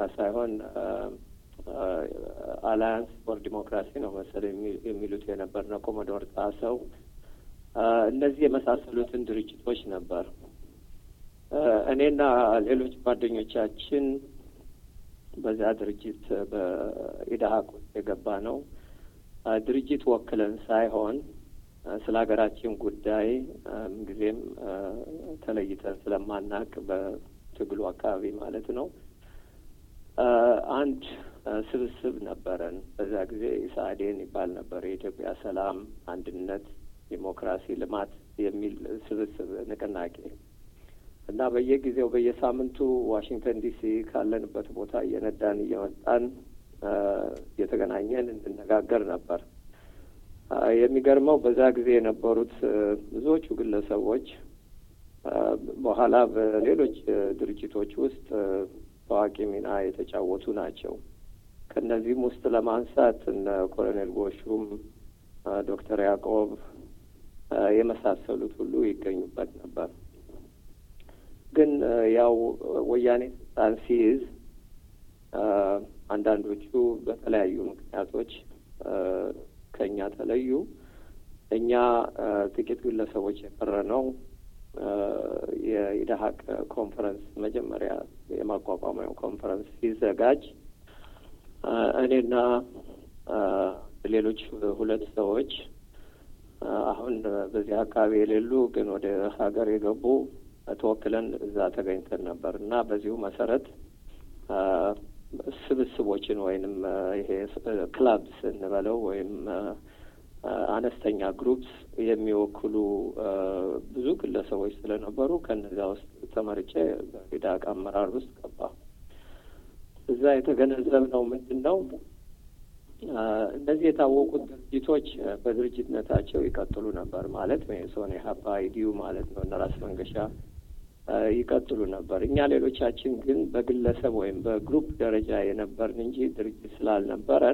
ሳይሆን አላያንስ ፎር ዲሞክራሲ ነው መሰለኝ የሚሉት የነበር ነው። ኮሞዶር ጣሰው እነዚህ የመሳሰሉትን ድርጅቶች ነበር እኔና ሌሎች ጓደኞቻችን በዛ ድርጅት በኢድሀቅ ውስጥ የገባ ነው። ድርጅት ወክለን ሳይሆን ስለ ሀገራችን ጉዳይ ጊዜም ተለይተን ስለማናቅ በትግሉ አካባቢ ማለት ነው። አንድ ስብስብ ነበረን። በዛ ጊዜ ኢስአዴን ይባል ነበር። የኢትዮጵያ ሰላም፣ አንድነት፣ ዲሞክራሲ፣ ልማት የሚል ስብስብ ንቅናቄ እና በየጊዜው በየሳምንቱ ዋሽንግተን ዲሲ ካለንበት ቦታ እየነዳን እየመጣን እየተገናኘን እንነጋገር ነበር። የሚገርመው በዛ ጊዜ የነበሩት ብዙዎቹ ግለሰቦች በኋላ በሌሎች ድርጅቶች ውስጥ ታዋቂ ሚና የተጫወቱ ናቸው። ከእነዚህም ውስጥ ለማንሳት እነ ኮሎኔል ጎሹም፣ ዶክተር ያዕቆብ የመሳሰሉት ሁሉ ይገኙበት ነበር። ግን ያው ወያኔ ስልጣን ሲይዝ አንዳንዶቹ በተለያዩ ምክንያቶች ከእኛ ተለዩ። እኛ ጥቂት ግለሰቦች የቀረ ነው የኢድሀቅ ኮንፈረንስ መጀመሪያ የማቋቋሚያው ኮንፈረንስ ሲዘጋጅ እኔና ሌሎች ሁለት ሰዎች አሁን በዚህ አካባቢ የሌሉ ግን ወደ ሀገር የገቡ ተወክለን እዛ ተገኝተን ነበር እና በዚሁ መሰረት ስብስቦችን ወይንም ይሄ ክላብስ እንበለው ወይም አነስተኛ ግሩፕስ የሚወክሉ ብዙ ግለሰቦች ስለነበሩ ከነዚያ ውስጥ ተመርጬ በኢድሀቅ አመራር ውስጥ ገባ። እዛ የተገነዘብነው ምንድን ነው? እነዚህ የታወቁት ድርጅቶች በድርጅትነታቸው ይቀጥሉ ነበር ማለት ሜሶን፣ ኢህአፓ፣ ኢዲዩ ማለት ነው እነ ራስ መንገሻ ይቀጥሉ ነበር። እኛ ሌሎቻችን ግን በግለሰብ ወይም በግሩፕ ደረጃ የነበርን እንጂ ድርጅት ስላልነበረን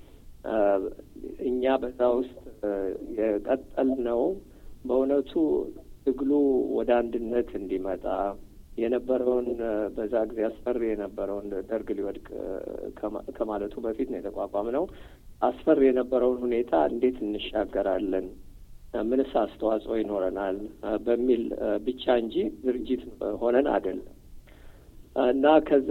እኛ በዛ ውስጥ የቀጠልነው በእውነቱ ትግሉ ወደ አንድነት እንዲመጣ የነበረውን በዛ ጊዜ አስፈሪ የነበረውን ደርግ ሊወድቅ ከማለቱ በፊት ነው የተቋቋም ነው። አስፈሪ የነበረውን ሁኔታ እንዴት እንሻገራለን፣ ምንስ አስተዋጽኦ ይኖረናል በሚል ብቻ እንጂ ድርጅት ሆነን አይደለም እና ከዛ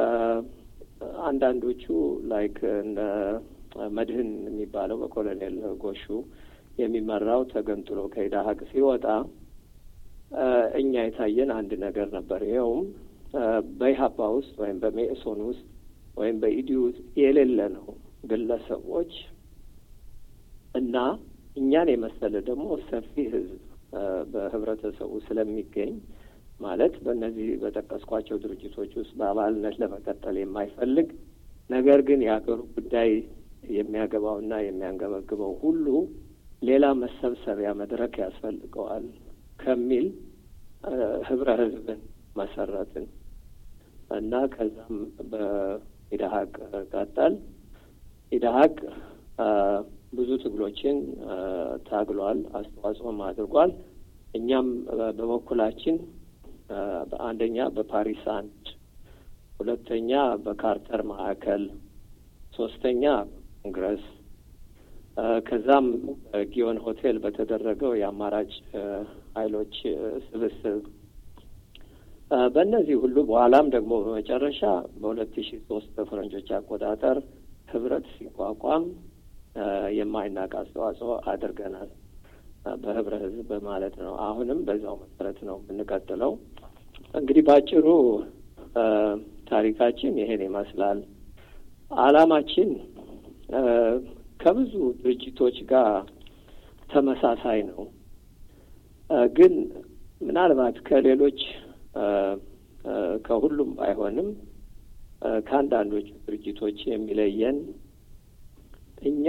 አንዳንዶቹ ላይክ እነ መድህን የሚባለው በኮሎኔል ጎሹ የሚመራው ተገንጥሎ ከኢድሀቅ ሲወጣ እኛ የታየን አንድ ነገር ነበር። ይኸውም በኢህአፓ ውስጥ ወይም በሜእሶን ውስጥ ወይም በኢዲዩ ውስጥ የሌለ ነው ግለሰቦች እና እኛን የመሰለ ደግሞ ሰፊ ህዝብ በህብረተሰቡ ስለሚገኝ ማለት በእነዚህ በጠቀስኳቸው ድርጅቶች ውስጥ በአባልነት ለመቀጠል የማይፈልግ ነገር ግን የሀገሩ ጉዳይ የሚያገባውና የሚያንገበግበው ሁሉ ሌላ መሰብሰቢያ መድረክ ያስፈልገዋል ከሚል ህብረ ህዝብን መሰረትን እና ከዛም በኢድሀቅ ቀጠል። ኢድሀቅ ብዙ ትግሎችን ታግሏል፣ አስተዋጽኦም አድርጓል። እኛም በበኩላችን በአንደኛ በፓሪስ አንድ፣ ሁለተኛ በካርተር ማዕከል፣ ሶስተኛ ኮንግረስ ከዛም ጊዮን ሆቴል በተደረገው የአማራጭ ኃይሎች ስብስብ በእነዚህ ሁሉ በኋላም ደግሞ በመጨረሻ በሁለት ሺ ሶስት በፈረንጆች አቆጣጠር ህብረት ሲቋቋም የማይናቅ አስተዋጽኦ አድርገናል። በህብረ ህዝብ ማለት ነው። አሁንም በዛው መሰረት ነው የምንቀጥለው። እንግዲህ በአጭሩ ታሪካችን ይሄን ይመስላል። አላማችን ከብዙ ድርጅቶች ጋር ተመሳሳይ ነው። ግን ምናልባት ከሌሎች ከሁሉም ባይሆንም ከአንዳንዶቹ ድርጅቶች የሚለየን እኛ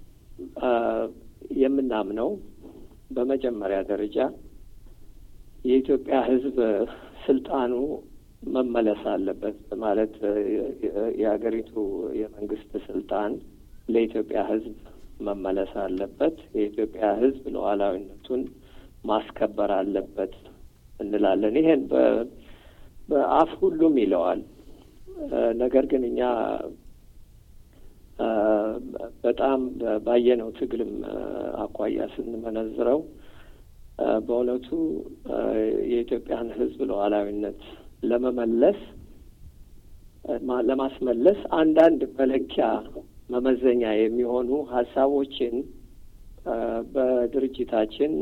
የምናምነው በመጀመሪያ ደረጃ የኢትዮጵያ ሕዝብ ስልጣኑ መመለስ አለበት ማለት የሀገሪቱ የመንግስት ስልጣን ለኢትዮጵያ ሕዝብ መመለስ አለበት። የኢትዮጵያ ሕዝብ ሉዓላዊነቱን ማስከበር አለበት እንላለን። ይሄን በአፍ ሁሉም ይለዋል። ነገር ግን እኛ በጣም ባየነው ትግልም አኳያ ስንመነዝረው በእውነቱ የኢትዮጵያን ሕዝብ ሉዓላዊነት ለመመለስ ለማስመለስ አንዳንድ መለኪያ መመዘኛ የሚሆኑ ሀሳቦችን በድርጅታችን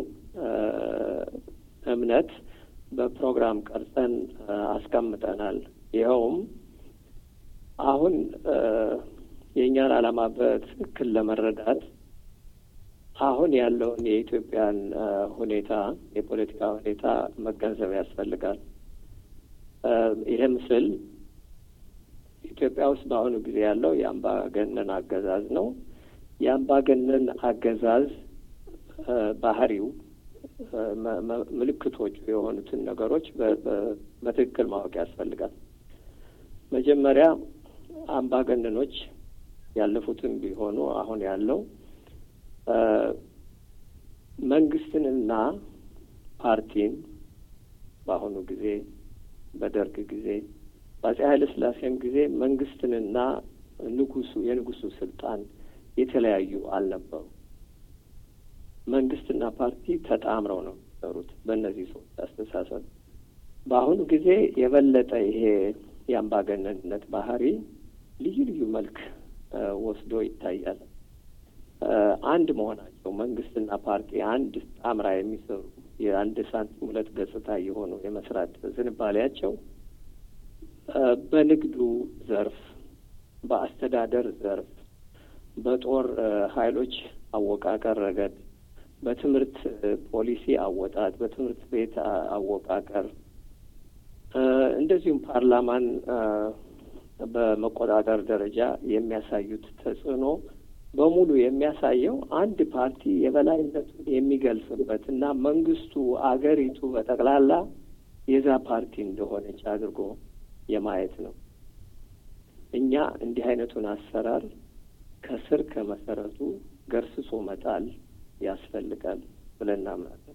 እምነት በፕሮግራም ቀርጸን አስቀምጠናል። ይኸውም አሁን የእኛን ዓላማ በትክክል ለመረዳት አሁን ያለውን የኢትዮጵያን ሁኔታ የፖለቲካ ሁኔታ መገንዘብ ያስፈልጋል። ይህ ምስል ኢትዮጵያ ውስጥ በአሁኑ ጊዜ ያለው የአምባገነን አገዛዝ ነው። የአምባገነን አገዛዝ ባህሪው ምልክቶቹ የሆኑትን ነገሮች በትክክል ማወቅ ያስፈልጋል። መጀመሪያ አምባገነኖች ያለፉትም ቢሆኑ አሁን ያለው መንግስትንና ፓርቲን በአሁኑ ጊዜ በደርግ ጊዜ በአጼ ኃይለ ሥላሴም ጊዜ መንግስትንና ንጉሱ የንጉሱ ስልጣን የተለያዩ አልነበሩ። መንግስትና ፓርቲ ተጣምረው ነው የሚሰሩት በእነዚህ ሰዎች አስተሳሰብ። በአሁኑ ጊዜ የበለጠ ይሄ የአምባገነንነት ባህሪ ልዩ ልዩ መልክ ወስዶ ይታያል። አንድ መሆናቸው መንግስትና ፓርቲ አንድ ጣምራ የሚሰሩ የአንድ ሳንቲም ሁለት ገጽታ የሆኑ የመስራት ዝንባሌያቸው በንግዱ ዘርፍ፣ በአስተዳደር ዘርፍ፣ በጦር ኃይሎች አወቃቀር ረገድ፣ በትምህርት ፖሊሲ አወጣት፣ በትምህርት ቤት አወቃቀር እንደዚሁም ፓርላማን በመቆጣጠር ደረጃ የሚያሳዩት ተጽዕኖ በሙሉ የሚያሳየው አንድ ፓርቲ የበላይነቱን የሚገልጽበት እና መንግስቱ አገሪቱ በጠቅላላ የዛ ፓርቲ እንደሆነች አድርጎ የማየት ነው። እኛ እንዲህ አይነቱን አሰራር ከስር ከመሰረቱ ገርስሶ መጣል ያስፈልጋል ብለን እናምናለን።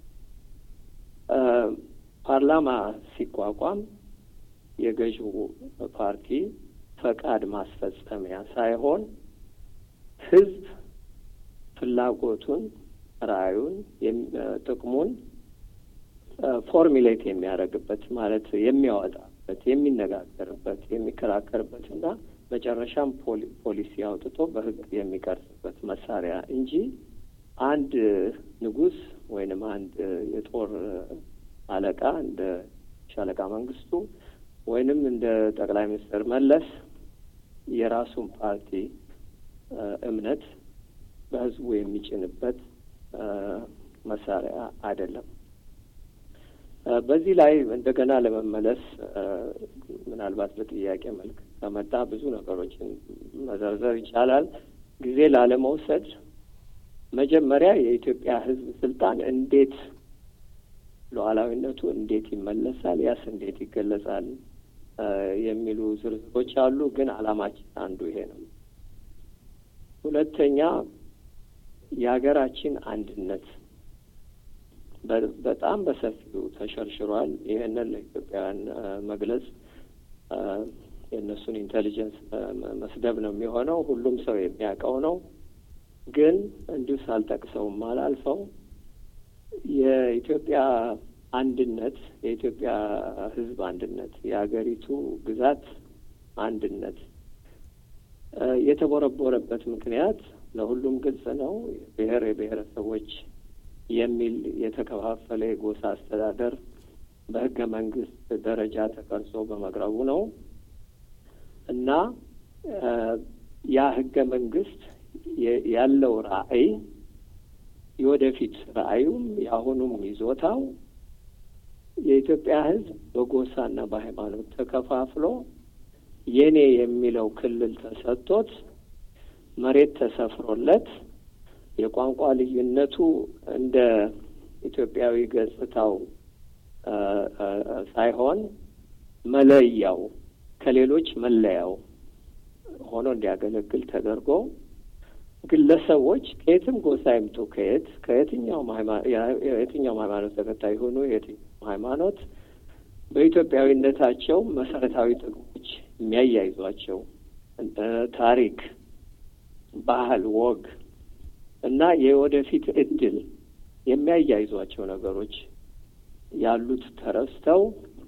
ፓርላማ ሲቋቋም የገዢው ፓርቲ ፈቃድ ማስፈጸሚያ ሳይሆን ህዝብ ፍላጎቱን፣ ራዕዩን፣ ጥቅሙን ፎርሚሌት የሚያደርግበት ማለት የሚያወጣበት፣ የሚነጋገርበት፣ የሚከራከርበት እና መጨረሻም ፖሊሲ አውጥቶ በህግ የሚቀርጽበት መሳሪያ እንጂ አንድ ንጉስ ወይንም አንድ የጦር አለቃ እንደ ሻለቃ መንግስቱ ወይንም እንደ ጠቅላይ ሚኒስትር መለስ የራሱን ፓርቲ እምነት በህዝቡ የሚጭንበት መሳሪያ አይደለም። በዚህ ላይ እንደገና ለመመለስ ምናልባት በጥያቄ መልክ ከመጣ ብዙ ነገሮችን መዘርዘር ይቻላል። ጊዜ ላለመውሰድ መጀመሪያ የኢትዮጵያ ህዝብ ስልጣን እንዴት ሉዓላዊነቱ እንዴት ይመለሳል፣ ያስ እንዴት ይገለጻል የሚሉ ዝርዝሮች አሉ። ግን ዓላማችን አንዱ ይሄ ነው። ሁለተኛ የሀገራችን አንድነት በጣም በሰፊው ተሸርሽሯል። ይህንን ለኢትዮጵያውያን መግለጽ የእነሱን ኢንቴሊጀንስ መስደብ ነው የሚሆነው። ሁሉም ሰው የሚያውቀው ነው። ግን እንዲሁ ሳልጠቅሰውም አላልፈው የኢትዮጵያ አንድነት የኢትዮጵያ ሕዝብ አንድነት የሀገሪቱ ግዛት አንድነት የተቦረቦረበት ምክንያት ለሁሉም ግልጽ ነው። ብሔር የብሔረሰቦች የሚል የተከፋፈለ የጎሳ አስተዳደር በሕገ መንግስት ደረጃ ተቀርጾ በመቅረቡ ነው እና ያ ሕገ መንግስት ያለው ራዕይ የወደፊት ራዕዩም የአሁኑም ይዞታው የኢትዮጵያ ሕዝብ በጎሳና በሃይማኖት ተከፋፍሎ የኔ የሚለው ክልል ተሰጥቶት መሬት ተሰፍሮለት የቋንቋ ልዩነቱ እንደ ኢትዮጵያዊ ገጽታው ሳይሆን መለያው ከሌሎች መለያው ሆኖ እንዲያገለግል ተደርጎ ግለሰቦች ከየትም ጎሳ ይምጡ ከየት ከየትኛውም የትኛውም ሃይማኖት ተከታይ ሆኑ የትኛውም ሃይማኖት በኢትዮጵያዊነታቸው መሰረታዊ ጥቅሞች የሚያያይዟቸው ታሪክ፣ ባህል፣ ወግ እና የወደፊት እድል የሚያያይዟቸው ነገሮች ያሉት ተረስተው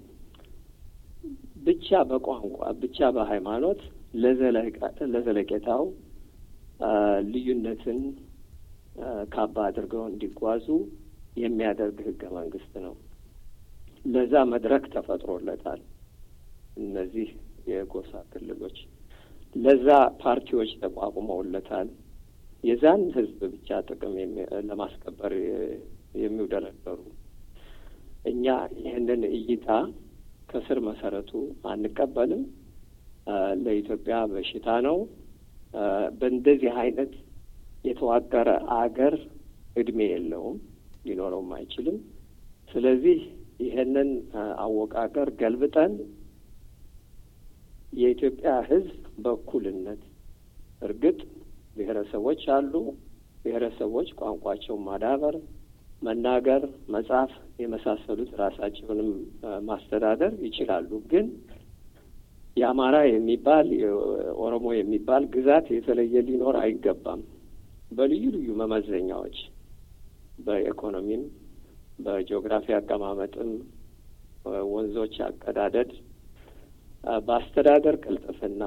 ብቻ በቋንቋ ብቻ በሃይማኖት ለዘለቄታው ልዩነትን ካባ አድርገው እንዲጓዙ የሚያደርግ ህገ መንግስት ነው። ለዛ መድረክ ተፈጥሮለታል። እነዚህ የጎሳ ክልሎች ለዛ ፓርቲዎች ተቋቁመውለታል። የዛን ህዝብ ብቻ ጥቅም ለማስከበር የሚውደረደሩ እኛ ይህንን እይታ ከስር መሰረቱ አንቀበልም። ለኢትዮጵያ በሽታ ነው። በእንደዚህ አይነት የተዋቀረ አገር እድሜ የለውም፣ ሊኖረውም አይችልም። ስለዚህ ይህንን አወቃቀር ገልብጠን የኢትዮጵያ ህዝብ በእኩልነት እርግጥ ብሔረሰቦች አሉ። ብሔረሰቦች ቋንቋቸውን ማዳበር፣ መናገር፣ መጻፍ የመሳሰሉት ራሳቸውንም ማስተዳደር ይችላሉ። ግን የአማራ የሚባል የኦሮሞ የሚባል ግዛት የተለየ ሊኖር አይገባም። በልዩ ልዩ መመዘኛዎች በኢኮኖሚም፣ በጂኦግራፊ አቀማመጥም፣ ወንዞች አቀዳደድ፣ በአስተዳደር ቅልጥፍና፣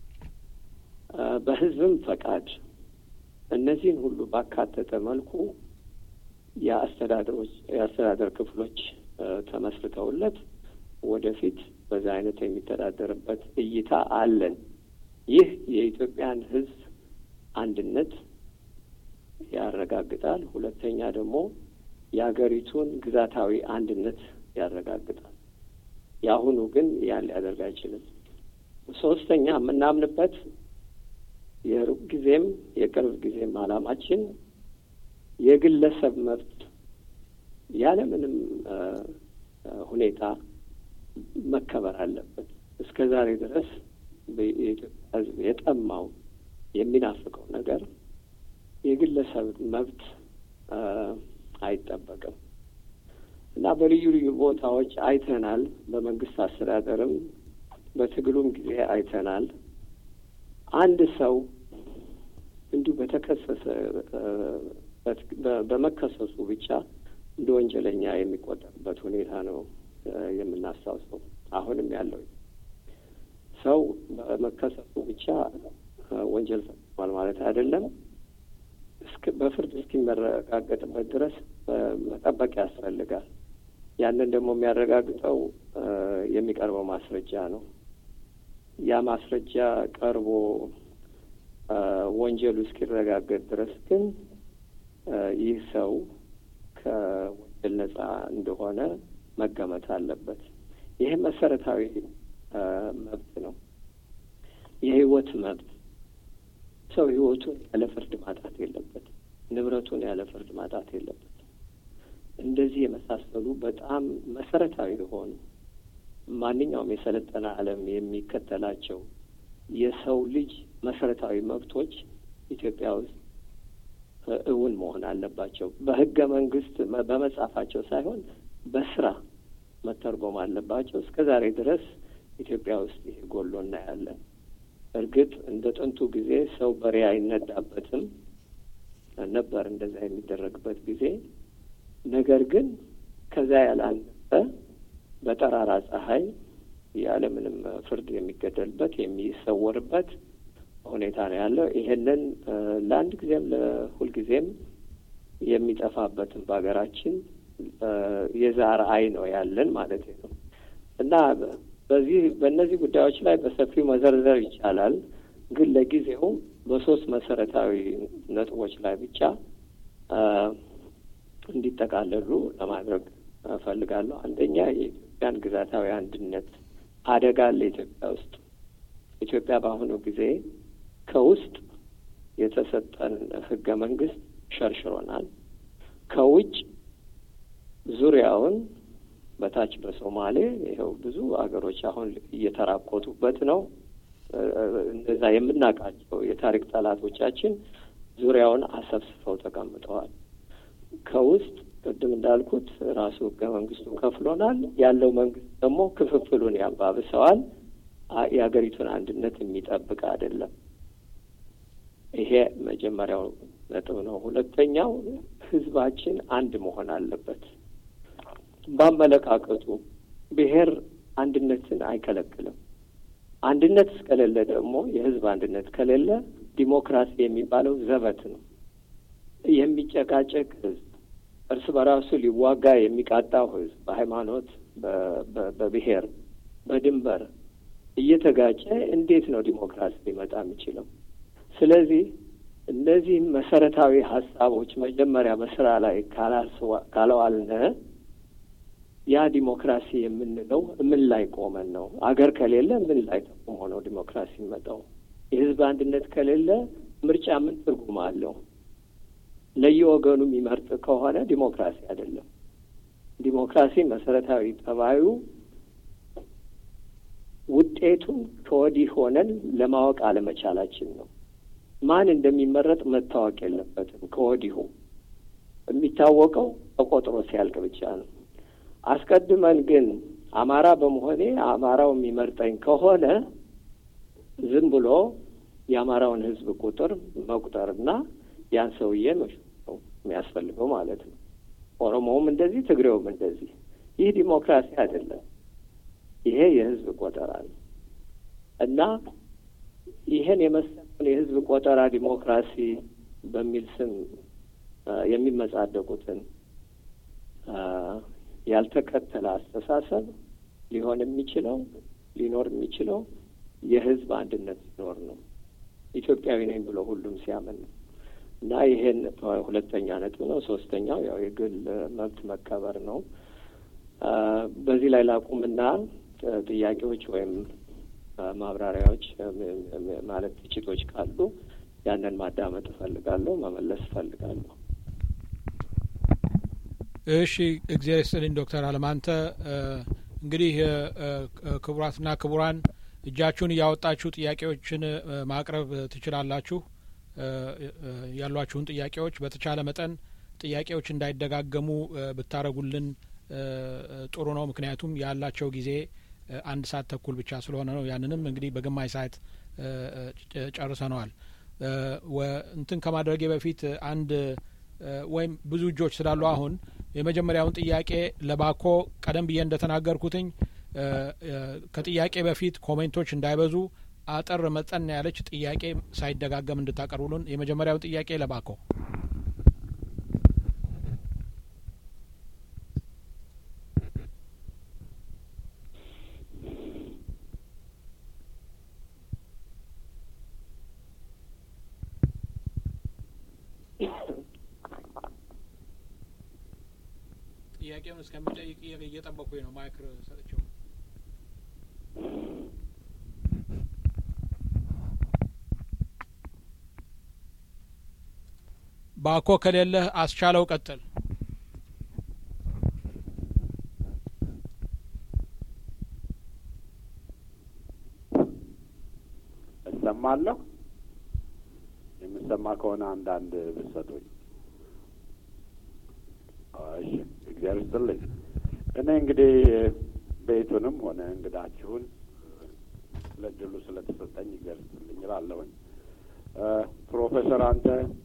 በህዝብም ፈቃድ እነዚህን ሁሉ ባካተተ መልኩ የአስተዳደሮች የአስተዳደር ክፍሎች ተመስርተውለት ወደፊት በዛ አይነት የሚተዳደርበት እይታ አለን። ይህ የኢትዮጵያን ህዝብ አንድነት ያረጋግጣል። ሁለተኛ ደግሞ የሀገሪቱን ግዛታዊ አንድነት ያረጋግጣል። የአሁኑ ግን ያን ሊያደርግ አይችልም። ሶስተኛ የምናምንበት የሩቅ ጊዜም የቅርብ ጊዜም ዓላማችን የግለሰብ መብት ያለምንም ሁኔታ መከበር አለበት። እስከ ዛሬ ድረስ የኢትዮጵያ ህዝብ የጠማው የሚናፍቀው ነገር የግለሰብ መብት አይጠበቅም እና በልዩ ልዩ ቦታዎች አይተናል። በመንግስት አስተዳደርም በትግሉም ጊዜ አይተናል። አንድ ሰው እንዲሁ በተከሰሰ በመከሰሱ ብቻ እንደ ወንጀለኛ የሚቆጠርበት ሁኔታ ነው የምናስታውሰው። አሁንም ያለው ሰው በመከሰሱ ብቻ ወንጀል ፈጽሟል ማለት አይደለም። በፍርድ እስኪመረጋገጥበት ድረስ መጠበቅ ያስፈልጋል። ያንን ደግሞ የሚያረጋግጠው የሚቀርበው ማስረጃ ነው። ያ ማስረጃ ቀርቦ ወንጀሉ እስኪረጋገጥ ድረስ ግን ይህ ሰው ከወንጀል ነጻ እንደሆነ መገመት አለበት። ይህ መሰረታዊ መብት ነው። የህይወት መብት ሰው ህይወቱን ያለ ፍርድ ማጣት የለበትም። ንብረቱን ያለ ፍርድ ማጣት የለበትም። እንደዚህ የመሳሰሉ በጣም መሰረታዊ የሆኑ ማንኛውም የሰለጠነ ዓለም የሚከተላቸው የሰው ልጅ መሰረታዊ መብቶች ኢትዮጵያ ውስጥ እውን መሆን አለባቸው። በህገ መንግስት በመጻፋቸው ሳይሆን በስራ መተርጎም አለባቸው። እስከ ዛሬ ድረስ ኢትዮጵያ ውስጥ ይሄ ጎሎ እናያለን። እርግጥ እንደ ጥንቱ ጊዜ ሰው በሬ አይነዳበትም ነበር እንደዛ የሚደረግበት ጊዜ። ነገር ግን ከዛ ያላነሰ በጠራራ ፀሐይ ያለምንም ፍርድ የሚገደልበት የሚሰወርበት ሁኔታ ነው ያለው። ይሄንን ለአንድ ጊዜም ለሁልጊዜም የሚጠፋበትን በሀገራችን የዛር አይ ነው ያለን ማለት ነው እና በዚህ በእነዚህ ጉዳዮች ላይ በሰፊው መዘርዘር ይቻላል። ግን ለጊዜው በሶስት መሰረታዊ ነጥቦች ላይ ብቻ እንዲጠቃለሉ ለማድረግ እፈልጋለሁ። አንደኛ የኢትዮጵያን ግዛታዊ አንድነት አደጋ አለ ኢትዮጵያ ውስጥ። ኢትዮጵያ በአሁኑ ጊዜ ከውስጥ የተሰጠን ህገ መንግስት ሸርሽሮናል። ከውጭ ዙሪያውን በታች በሶማሌ ይኸው ብዙ አገሮች አሁን እየተራቆቱበት ነው። እንደዛ የምናውቃቸው የታሪክ ጠላቶቻችን ዙሪያውን አሰብስፈው ተቀምጠዋል። ከውስጥ ቅድም እንዳልኩት ራሱ ህገ መንግስቱ ከፍሎናል። ያለው መንግስት ደግሞ ክፍፍሉን ያባብሰዋል። የሀገሪቱን አንድነት የሚጠብቅ አይደለም። ይሄ መጀመሪያው ነጥብ ነው። ሁለተኛው ህዝባችን አንድ መሆን አለበት። በአመለካከቱ ብሔር አንድነትን አይከለክልም። አንድነት እስከሌለ ደግሞ የህዝብ አንድነት ከሌለ ዲሞክራሲ የሚባለው ዘበት ነው። የሚጨቃጨቅ ህዝብ፣ እርስ በራሱ ሊዋጋ የሚቃጣው ህዝብ በሃይማኖት፣ በብሔር፣ በድንበር እየተጋጨ እንዴት ነው ዲሞክራሲ ሊመጣ የሚችለው? ስለዚህ እነዚህ መሰረታዊ ሀሳቦች መጀመሪያ በስራ ላይ ካለዋልነ ያ ዲሞክራሲ የምንለው ምን ላይ ቆመን ነው? አገር ከሌለ ምን ላይ ተቆሞ ነው ዲሞክራሲ የሚመጣው? የህዝብ አንድነት ከሌለ ምርጫ ምን ትርጉም አለው? ለየወገኑ የሚመርጥ ከሆነ ዲሞክራሲ አይደለም። ዲሞክራሲ መሰረታዊ ጠባዩ ውጤቱን ከወዲህ ሆነን ለማወቅ አለመቻላችን ነው። ማን እንደሚመረጥ መታወቅ የለበትም ከወዲሁ። የሚታወቀው ተቆጥሮ ሲያልቅ ብቻ ነው። አስቀድመን ግን አማራ በመሆኔ አማራው የሚመርጠኝ ከሆነ ዝም ብሎ የአማራውን ህዝብ ቁጥር መቁጠርና ያን ሰውዬ ነው የሚያስፈልገው ማለት ነው። ኦሮሞውም እንደዚህ፣ ትግሬውም እንደዚህ። ይህ ዲሞክራሲ አይደለም። ይሄ የህዝብ ቆጠራ ነው እና ይሄን የመሰለውን የህዝብ ቆጠራ ዲሞክራሲ በሚል ስም የሚመጻደቁትን ያልተከተለ አስተሳሰብ ሊሆን የሚችለው ሊኖር የሚችለው የህዝብ አንድነት ሲኖር ነው። ኢትዮጵያዊ ነኝ ብሎ ሁሉም ሲያምን ነው እና ይሄን ሁለተኛ ነጥብ ነው። ሶስተኛው ያው የግል መብት መከበር ነው። በዚህ ላይ ላቁምና ጥያቄዎች ወይም ማብራሪያዎች ማለት ትችቶች ካሉ ያንን ማዳመጥ እፈልጋለሁ፣ መመለስ እፈልጋለሁ። እሺ፣ እግዚአብሔር ይስጥልኝ ዶክተር አለማንተ እንግዲህ ክቡራትና ክቡራን እጃችሁን እያወጣችሁ ጥያቄዎችን ማቅረብ ትችላላችሁ። ያሏችሁን ጥያቄዎች በተቻለ መጠን ጥያቄዎች እንዳይደጋገሙ ብታረጉልን ጥሩ ነው። ምክንያቱም ያላቸው ጊዜ አንድ ሰዓት ተኩል ብቻ ስለሆነ ነው። ያንንም እንግዲህ በግማሽ ሰዓት ጨርሰነዋል። እንትን ከማድረጌ በፊት አንድ ወይም ብዙ እጆች ስላሉ አሁን የመጀመሪያውን ጥያቄ ለባኮ ቀደም ብዬ እንደተናገርኩትኝ ከጥያቄ በፊት ኮሜንቶች እንዳይበዙ አጠር መጠን ያለች ጥያቄ ሳይደጋገም እንድታቀርቡልን የመጀመሪያውን ጥያቄ ለባኮ ጥያቄውን እስከሚጠይቅ እየጠበኩኝ ነው። ማይክር ሰጥቼው ባኮ ከሌለህ አስቻለው ቀጥል። እሰማለሁ። የምሰማ ከሆነ አንዳንድ ብሰጡኝ። እሺ፣ እግዚአብሔር ይስጥልኝ። እኔ እንግዲህ ቤቱንም ሆነ እንግዳችሁን ለድሉ ስለተሰጠኝ እግዚአብሔር ይስጥልኝ እላለሁኝ። ፕሮፌሰር አንተ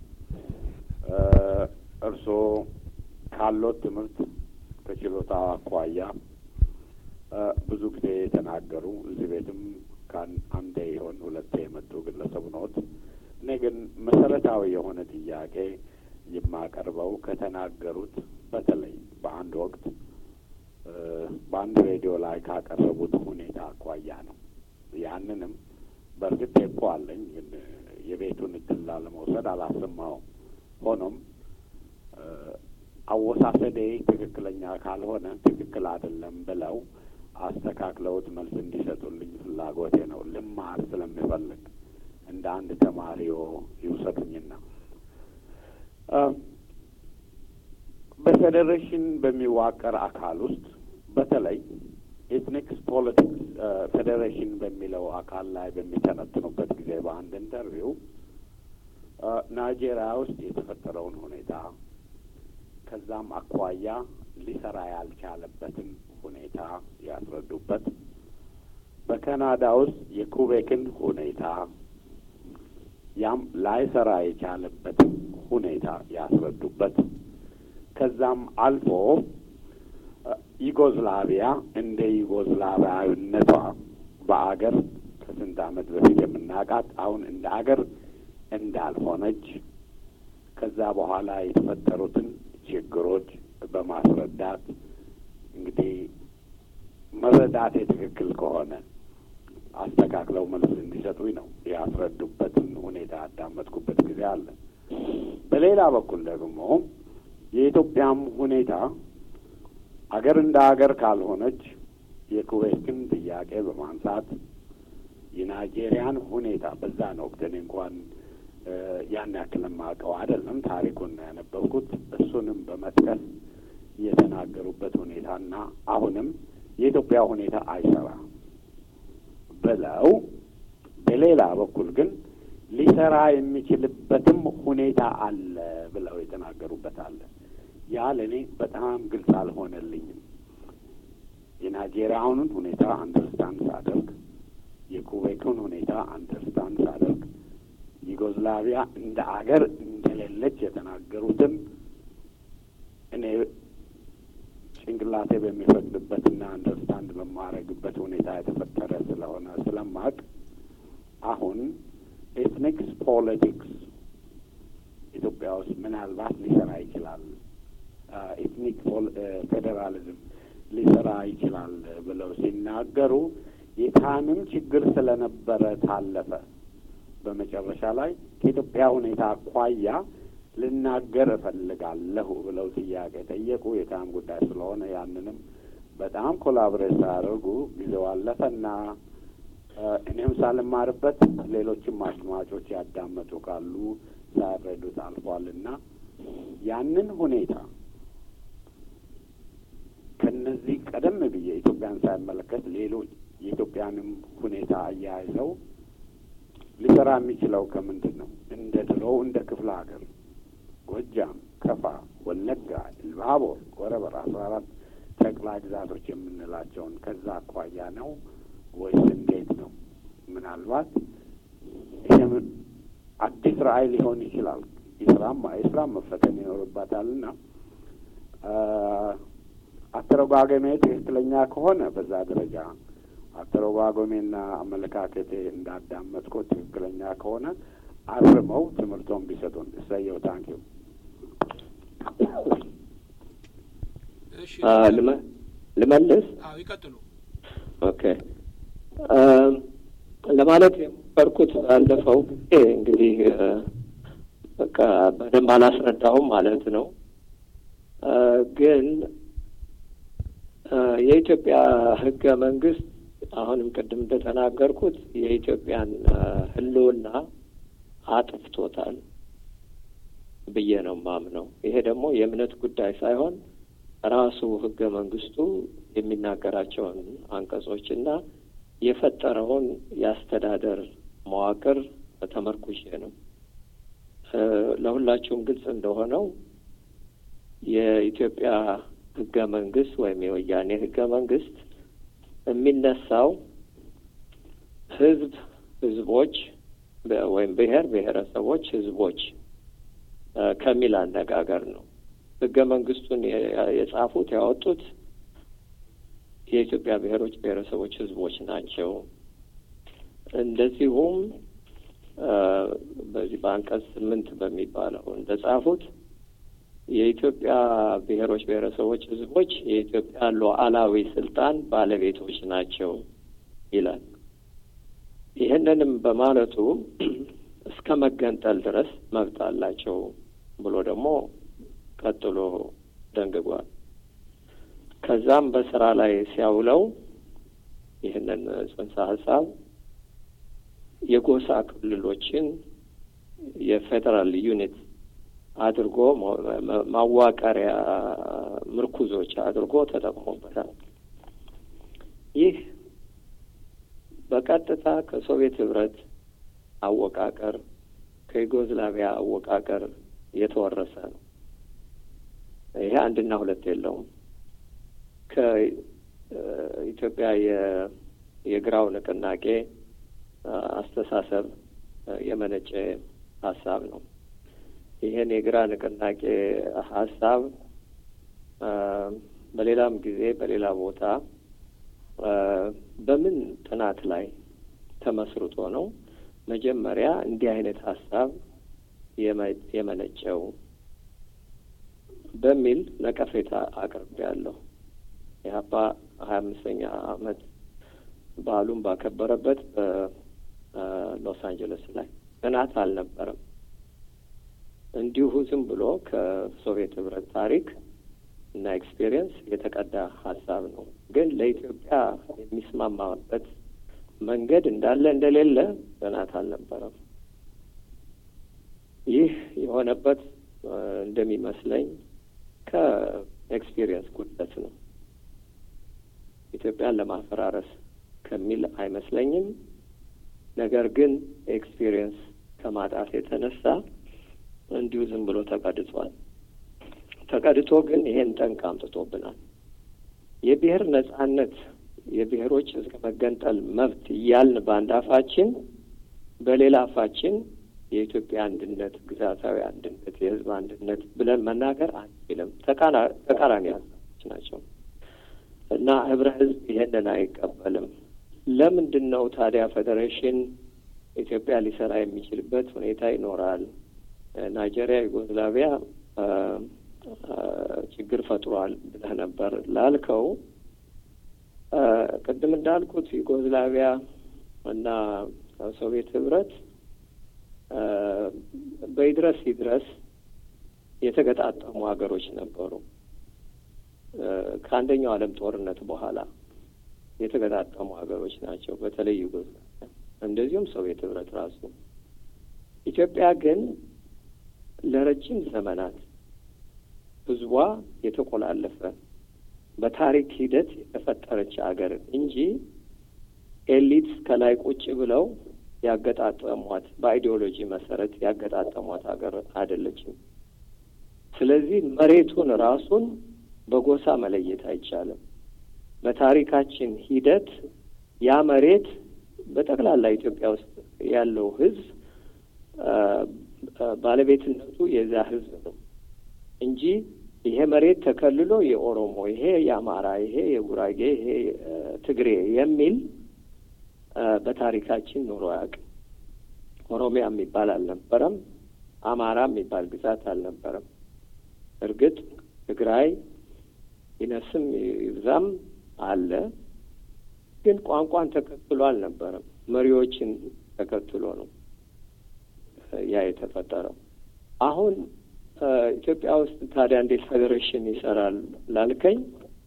እርስዎ ካሎት ትምህርት ከችሎታ አኳያ ብዙ ጊዜ የተናገሩ እዚህ ቤትም አንዴ ይሆን ሁለቴ የመጡ ግለሰቡ ነዎት። እኔ ግን መሰረታዊ የሆነ ጥያቄ የማቀርበው ከተናገሩት በተለይ በአንድ ወቅት በአንድ ሬዲዮ ላይ ካቀረቡት ሁኔታ አኳያ ነው። ያንንም በእርግጥ ቴፖ አለኝ፣ ግን የቤቱን እድል ላለመውሰድ አላሰማውም። ሆኖም አወሳሰዴ ትክክለኛ ካልሆነ ትክክል አይደለም ብለው አስተካክለውት መልስ እንዲሰጡልኝ ፍላጎቴ ነው። ልማር ስለሚፈልግ እንደ አንድ ተማሪዎ ይውሰዱኝና በፌዴሬሽን በሚዋቀር አካል ውስጥ በተለይ ኤትኒክስ ፖለቲክስ ፌዴሬሽን በሚለው አካል ላይ በሚተነትኑበት ጊዜ በአንድ ኢንተርቪው ናይጄሪያ ውስጥ የተፈጠረውን ሁኔታ ከዛም አኳያ ሊሰራ ያልቻለበትን ሁኔታ ያስረዱበት በካናዳ ውስጥ የኩቤክን ሁኔታ ያም ላይሰራ የቻለበትን ሁኔታ ያስረዱበት ከዛም አልፎ ዩጎዝላቪያ እንደ ዩጎዝላቪያዊነቷ በአገር ከስንት ዓመት በፊት የምናውቃት አሁን እንደ አገር እንዳልሆነች ከዛ በኋላ የተፈጠሩትን ችግሮች በማስረዳት እንግዲህ መረዳቴ ትክክል ከሆነ አስተካክለው መልስ እንዲሰጡኝ ነው ያስረዱበትን ሁኔታ ያዳመጥኩበት ጊዜ አለ። በሌላ በኩል ደግሞ የኢትዮጵያም ሁኔታ አገር እንደ አገር ካልሆነች የኩዌትን ጥያቄ በማንሳት የናይጄሪያን ሁኔታ በዛን ወቅት እኔ እንኳን ያን ያክል የማውቀው አይደለም፣ ታሪኩን ነው ያነበብኩት። እሱንም በመጥቀስ የተናገሩበት ሁኔታና አሁንም የኢትዮጵያ ሁኔታ አይሰራ ብለው በሌላ በኩል ግን ሊሰራ የሚችልበትም ሁኔታ አለ ብለው የተናገሩበት አለ። ያ ለእኔ በጣም ግልጽ አልሆነልኝም። የናይጄሪያውንን ሁኔታ አንደርስታንድ ሳደርግ፣ የኩዌክን ሁኔታ አንደርስታንድ ሳደርግ፣ ዩጎዝላቪያ እንደ አገር እንደሌለች የተናገሩትን እኔ ጭንቅላቴ በሚፈቅድበትና አንደርስታንድ በማረግበት ሁኔታ የተፈጠረ ስለሆነ ስለማቅ አሁን ኤትኒክስ ፖለቲክስ ኢትዮጵያ ውስጥ ምናልባት ሊሰራ ይችላል፣ ኤትኒክ ፌዴራሊዝም ሊሰራ ይችላል ብለው ሲናገሩ የታንም ችግር ስለነበረ ታለፈ። በመጨረሻ ላይ ከኢትዮጵያ ሁኔታ አኳያ ልናገር እፈልጋለሁ ብለው ጥያቄ ጠየቁ። የታም ጉዳይ ስለሆነ ያንንም በጣም ኮላብሬት ሳያደርጉ ጊዜው አለፈና እኔም ሳልማርበት ሌሎችም አድማጮች ያዳመጡ ካሉ ሳያረዱት አልፏልና ያንን ሁኔታ ከነዚህ ቀደም ብዬ ኢትዮጵያን ሳይመለከት ሌሎች የኢትዮጵያንም ሁኔታ አያይዘው ሊሰራ የሚችለው ከምንድን ነው? እንደ ድሮው እንደ ክፍለ ሀገር ጎጃም፣ ከፋ፣ ወለጋ፣ ኢሉባቦር፣ ወረበር አስራ አራት ጠቅላይ ግዛቶች የምንላቸውን ከዛ አኳያ ነው ወይስ እንዴት ነው? ምናልባት ይህም አዲስ ራዕይ ሊሆን ይችላል። የስራም የስራም መፈተን ይኖርባታልና አተረጓጎሜ ትክክለኛ ከሆነ በዛ ደረጃ አተረጓጎሜና አመለካከቴ እንዳዳመጥኩት ትክክለኛ ከሆነ አርመው ትምህርቶን ቢሰጡን እሰየው። ታንኪዩ። ልመልስ? አዎ ይቀጥሉ። ኦኬ ለማለት የሞከርኩት ባለፈው ጊዜ እንግዲህ በቃ በደንብ አላስረዳሁም ማለት ነው። ግን የኢትዮጵያ ሕገ መንግስት አሁንም ቅድም እንደተናገርኩት የኢትዮጵያን ሕልውና አጥፍቶታል ብዬ ነው ማምነው። ይሄ ደግሞ የእምነት ጉዳይ ሳይሆን ራሱ ሕገ መንግስቱ የሚናገራቸውን አንቀጾችና የፈጠረውን የአስተዳደር መዋቅር ተመርኩሼ ነው። ለሁላችሁም ግልጽ እንደሆነው የኢትዮጵያ ህገ መንግስት ወይም የወያኔ ህገ መንግስት የሚነሳው ህዝብ፣ ህዝቦች ወይም ብሔር ብሔረሰቦች፣ ህዝቦች ከሚል አነጋገር ነው። ህገ መንግስቱን የጻፉት ያወጡት የኢትዮጵያ ብሔሮች፣ ብሔረሰቦች፣ ህዝቦች ናቸው። እንደዚሁም በዚህ በአንቀጽ ስምንት በሚባለው እንደ ጻፉት የኢትዮጵያ ብሔሮች፣ ብሔረሰቦች፣ ህዝቦች የኢትዮጵያ ሉዓላዊ ስልጣን ባለቤቶች ናቸው ይላል። ይህንንም በማለቱ እስከ መገንጠል ድረስ መብት አላቸው ብሎ ደግሞ ቀጥሎ ደንግጓል። ከዛም በስራ ላይ ሲያውለው ይህንን ጽንሰ ሀሳብ የጎሳ ክልሎችን የፌዴራል ዩኒት አድርጎ ማዋቀሪያ ምርኩዞች አድርጎ ተጠቅሞበታል። ይህ በቀጥታ ከሶቪየት ህብረት አወቃቀር ከዩጎዝላቪያ አወቃቀር የተወረሰ ነው። ይሄ አንድና ሁለት የለውም። ከኢትዮጵያ የግራው ንቅናቄ አስተሳሰብ የመነጨ ሀሳብ ነው። ይህን የግራ ንቅናቄ ሀሳብ በሌላም ጊዜ በሌላ ቦታ በምን ጥናት ላይ ተመስርቶ ነው መጀመሪያ እንዲህ አይነት ሀሳብ የመነጨው በሚል ነቀፌታ አቅርቤያለሁ። ኢህአፓ ሀያ አምስተኛ ዓመት በዓሉን ባከበረበት በሎስ አንጀለስ ላይ ጥናት አልነበረም። እንዲሁ ዝም ብሎ ከሶቪየት ህብረት ታሪክ እና ኤክስፔሪየንስ የተቀዳ ሀሳብ ነው። ግን ለኢትዮጵያ የሚስማማበት መንገድ እንዳለ እንደሌለ ጥናት አልነበረም። ይህ የሆነበት እንደሚመስለኝ ከኤክስፒሪየንስ ጉድለት ነው። ኢትዮጵያን ለማፈራረስ ከሚል አይመስለኝም። ነገር ግን ኤክስፒሪየንስ ከማጣት የተነሳ እንዲሁ ዝም ብሎ ተቀድቷል። ተቀድቶ ግን ይሄን ጠንቅ አምጥቶብናል። የብሔር ነጻነት፣ የብሔሮች እስከ መገንጠል መብት እያልን በአንድ አፋችን፣ በሌላ አፋችን የኢትዮጵያ አንድነት፣ ግዛታዊ አንድነት፣ የህዝብ አንድነት ብለን መናገር አንችልም። ተቃራኒ ሀሳቦች ናቸው እና ህብረ ህዝብ ይሄንን አይቀበልም። ለምንድን ነው ታዲያ ፌዴሬሽን ኢትዮጵያ ሊሰራ የሚችልበት ሁኔታ ይኖራል? ናይጄሪያ፣ ዩጎዝላቪያ ችግር ፈጥሯል ብለህ ነበር ላልከው፣ ቅድም እንዳልኩት ዩጎዝላቪያ እና ሶቪየት ህብረት በይድረስ ይድረስ የተገጣጠሙ ሀገሮች ነበሩ። ከአንደኛው ዓለም ጦርነት በኋላ የተገጣጠሙ ሀገሮች ናቸው። በተለይ ዩጎዝላቪያ፣ እንደዚሁም ሶቪየት ህብረት ራሱ። ኢትዮጵያ ግን ለረጅም ዘመናት ህዝቧ የተቆላለፈ በታሪክ ሂደት የተፈጠረች ሀገር እንጂ ኤሊት ከላይ ቁጭ ብለው ያገጣጠሟት በአይዲዮሎጂ መሰረት ያገጣጠሟት ሀገር አይደለችም። ስለዚህ መሬቱን ራሱን በጎሳ መለየት አይቻልም። በታሪካችን ሂደት ያ መሬት በጠቅላላ ኢትዮጵያ ውስጥ ያለው ህዝብ ባለቤትነቱ የዛ ህዝብ ነው እንጂ ይሄ መሬት ተከልሎ የኦሮሞ ይሄ የአማራ ይሄ የጉራጌ ይሄ ትግሬ የሚል በታሪካችን ኑሮ አያውቅም። ኦሮሚያ የሚባል አልነበረም። አማራ የሚባል ግዛት አልነበረም። እርግጥ ትግራይ ይነስም ይብዛም አለ፣ ግን ቋንቋን ተከትሎ አልነበረም። መሪዎችን ተከትሎ ነው ያ የተፈጠረው። አሁን ኢትዮጵያ ውስጥ ታዲያ እንዴት ፌዴሬሽን ይሰራል ላልከኝ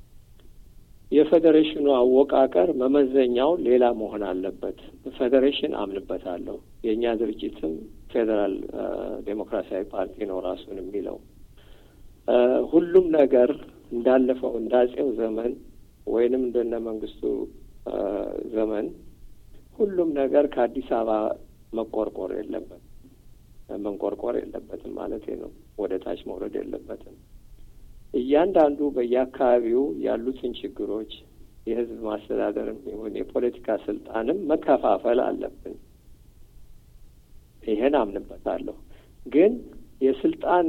የፌዴሬሽኑ አወቃቀር መመዘኛው ሌላ መሆን አለበት። ፌዴሬሽን አምንበታለሁ። የእኛ ድርጅትም ፌዴራል ዴሞክራሲያዊ ፓርቲ ነው ራሱን የሚለው። ሁሉም ነገር እንዳለፈው እንዳጼው ዘመን ወይንም እንደነ መንግስቱ ዘመን ሁሉም ነገር ከአዲስ አበባ መቆርቆር የለበትም መንቆርቆር የለበትም ማለት ነው። ወደ ታች መውረድ የለበትም። እያንዳንዱ በየአካባቢው ያሉትን ችግሮች የህዝብ ማስተዳደርም ይሁን የፖለቲካ ስልጣንም መከፋፈል አለብን። ይሄን አምንበታለሁ። ግን የስልጣን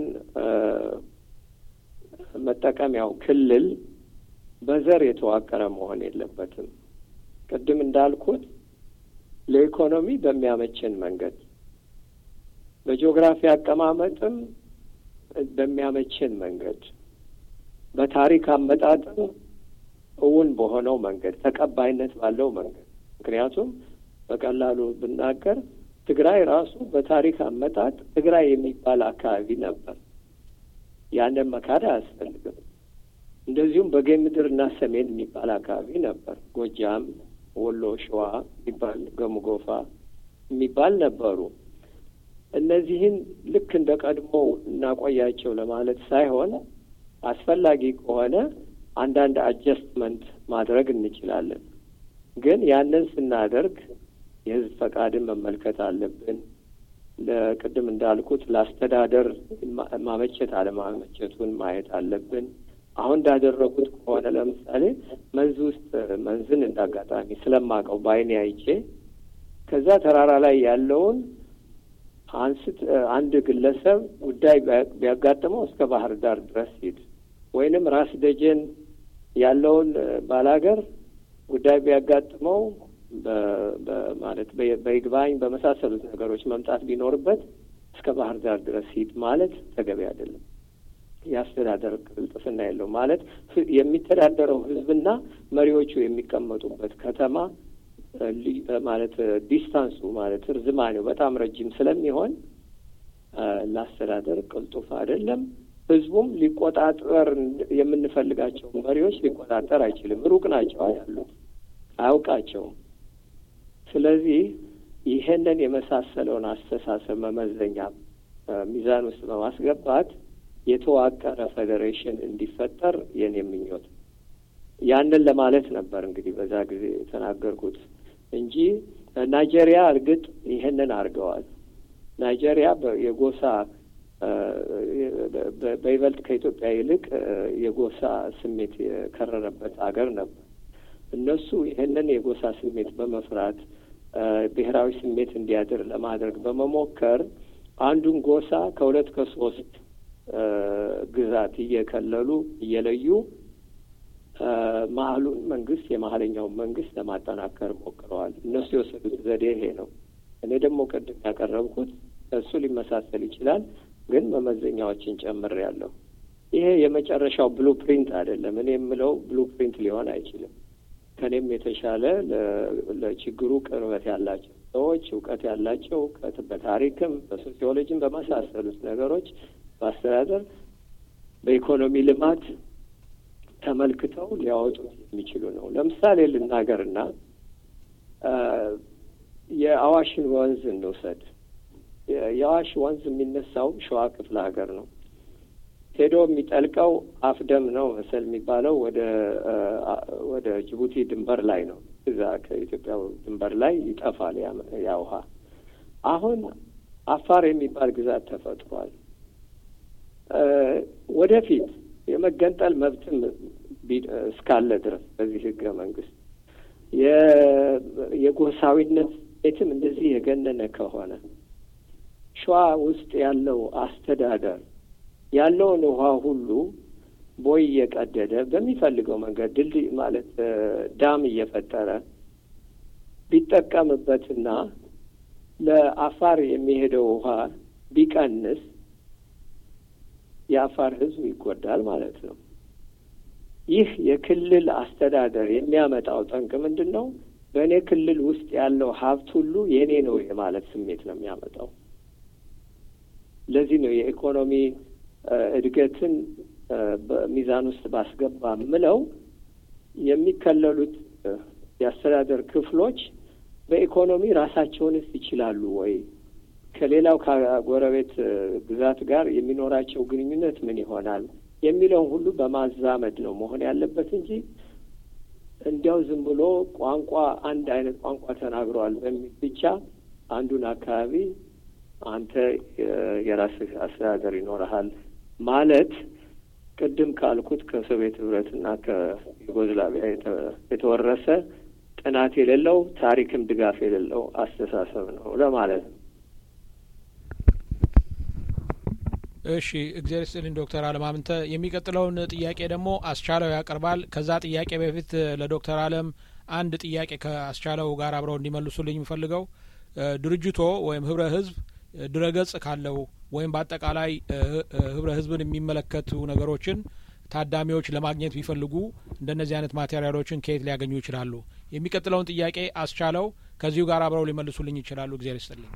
መጠቀሚያው ክልል በዘር የተዋቀረ መሆን የለበትም። ቅድም እንዳልኩት ለኢኮኖሚ በሚያመችን መንገድ በጂኦግራፊ አቀማመጥም በሚያመችን መንገድ በታሪክ አመጣጥም እውን በሆነው መንገድ ተቀባይነት ባለው መንገድ ምክንያቱም በቀላሉ ብናገር ትግራይ ራሱ በታሪክ አመጣጥ ትግራይ የሚባል አካባቢ ነበር። ያንን መካድ አያስፈልግም። እንደዚሁም በጌ ምድር እና ሰሜን የሚባል አካባቢ ነበር። ጎጃም፣ ወሎ፣ ሸዋ የሚባል ገሙጎፋ የሚባል ነበሩ። እነዚህን ልክ እንደ ቀድሞ እናቆያቸው ለማለት ሳይሆን አስፈላጊ ከሆነ አንዳንድ አጀስትመንት ማድረግ እንችላለን። ግን ያንን ስናደርግ የሕዝብ ፈቃድን መመልከት አለብን። ለቅድም እንዳልኩት ለአስተዳደር ማመቸት አለማመቸቱን ማየት አለብን። አሁን እንዳደረጉት ከሆነ ለምሳሌ መንዝ ውስጥ መንዝን እንዳጋጣሚ ስለማቀው በዓይኔ አይቼ ከዛ ተራራ ላይ ያለውን አንስት አንድ ግለሰብ ጉዳይ ቢያጋጥመው እስከ ባህር ዳር ድረስ ሂድ ወይንም ራስ ደጀን ያለውን ባላገር ጉዳይ ቢያጋጥመው ማለት በይግባኝ በመሳሰሉት ነገሮች መምጣት ቢኖርበት እስከ ባህር ዳር ድረስ ሂድ ማለት ተገቢ አይደለም። የአስተዳደር ቅልጥፍና የለው ማለት የሚተዳደረው ሕዝብና መሪዎቹ የሚቀመጡበት ከተማ ማለት ዲስታንሱ ማለት ርዝማኔው በጣም ረጅም ስለሚሆን ለአስተዳደር ቅልጡፍ አይደለም። ህዝቡም ሊቆጣጠር የምንፈልጋቸው መሪዎች ሊቆጣጠር አይችልም። ሩቅ ናቸው ያሉት፣ አያውቃቸውም። ስለዚህ ይሄንን የመሳሰለውን አስተሳሰብ መመዘኛ ሚዛን ውስጥ በማስገባት የተዋቀረ ፌዴሬሽን እንዲፈጠር የኔ ምኞት ያንን ለማለት ነበር እንግዲህ በዛ ጊዜ የተናገርኩት እንጂ ናይጄሪያ እርግጥ ይሄንን አድርገዋል። ናይጄሪያ የጎሳ በይበልጥ ከኢትዮጵያ ይልቅ የጎሳ ስሜት የከረረበት አገር ነበር። እነሱ ይህንን የጎሳ ስሜት በመፍራት ብሔራዊ ስሜት እንዲያድር ለማድረግ በመሞከር አንዱን ጎሳ ከሁለት ከሶስት ግዛት እየከለሉ እየለዩ መሀሉን መንግስት የመሀለኛውን መንግስት ለማጠናከር ሞክረዋል። እነሱ የወሰዱት ዘዴ ይሄ ነው። እኔ ደግሞ ቅድም ያቀረብኩት እሱ ሊመሳሰል ይችላል፣ ግን መመዘኛዎችን ጨምሬያለሁ። ይሄ የመጨረሻው ብሉ ፕሪንት አይደለም። እኔ የምለው ብሉ ፕሪንት ሊሆን አይችልም። ከኔም የተሻለ ለችግሩ ቅርበት ያላቸው ሰዎች እውቀት ያላቸው እውቀት በታሪክም በሶሲዮሎጂም በመሳሰሉት ነገሮች በአስተዳደር በኢኮኖሚ ልማት ተመልክተው ሊያወጡት የሚችሉ ነው። ለምሳሌ ልናገርና የአዋሽን ወንዝ እንውሰድ። የአዋሽ ወንዝ የሚነሳው ሸዋ ክፍለ ሀገር ነው። ሄዶ የሚጠልቀው አፍደም ነው መሰል የሚባለው ወደ ወደ ጅቡቲ ድንበር ላይ ነው። እዛ ከኢትዮጵያ ድንበር ላይ ይጠፋል ያ ውሃ። አሁን አፋር የሚባል ግዛት ተፈጥሯል። ወደፊት የመገንጠል መብትም እስካለ ድረስ በዚህ ህገ መንግስት የጎሳዊነት ቤትም እንደዚህ የገነነ ከሆነ ሸዋ ውስጥ ያለው አስተዳደር ያለውን ውሃ ሁሉ ቦይ እየቀደደ በሚፈልገው መንገድ ድልድይ ማለት ዳም እየፈጠረ ቢጠቀምበትና ለአፋር የሚሄደው ውሃ ቢቀንስ የአፋር ህዝብ ይጎዳል ማለት ነው። ይህ የክልል አስተዳደር የሚያመጣው ጠንቅ ምንድን ነው? በእኔ ክልል ውስጥ ያለው ሀብት ሁሉ የእኔ ነው የማለት ስሜት ነው የሚያመጣው። ለዚህ ነው የኢኮኖሚ እድገትን በሚዛን ውስጥ ባስገባ ምለው የሚከለሉት የአስተዳደር ክፍሎች በኢኮኖሚ ራሳቸውንስ ይችላሉ ወይ? ከሌላው ከጎረቤት ግዛት ጋር የሚኖራቸው ግንኙነት ምን ይሆናል የሚለውን ሁሉ በማዛመድ ነው መሆን ያለበት እንጂ እንዲያው ዝም ብሎ ቋንቋ አንድ አይነት ቋንቋ ተናግረዋል በሚል ብቻ አንዱን አካባቢ አንተ የራስህ አስተዳደር ይኖረሃል ማለት ቅድም ካልኩት ከሶቪየት ህብረትና ከዩጎዝላቪያ የተወረሰ ጥናት የሌለው ታሪክም ድጋፍ የሌለው አስተሳሰብ ነው ለማለት ነው። እሺ እግዚአብሔር ይስጥልኝ ዶክተር አለም አምንተ። የሚቀጥለውን ጥያቄ ደግሞ አስቻለው ያቀርባል። ከዛ ጥያቄ በፊት ለዶክተር አለም አንድ ጥያቄ ከአስቻለው ጋር አብረው እንዲመልሱልኝ የምፈልገው ድርጅቶ ወይም ህብረ ህዝብ ድረገጽ ካለው ወይም በአጠቃላይ ህብረ ህዝብን የሚመለከቱ ነገሮችን ታዳሚዎች ለማግኘት ቢፈልጉ እንደነዚህ አይነት ማቴሪያሎችን ከየት ሊያገኙ ይችላሉ? የሚቀጥለውን ጥያቄ አስቻለው ከዚሁ ጋር አብረው ሊመልሱልኝ ይችላሉ። እግዚአብሔር ይስጥልኝ።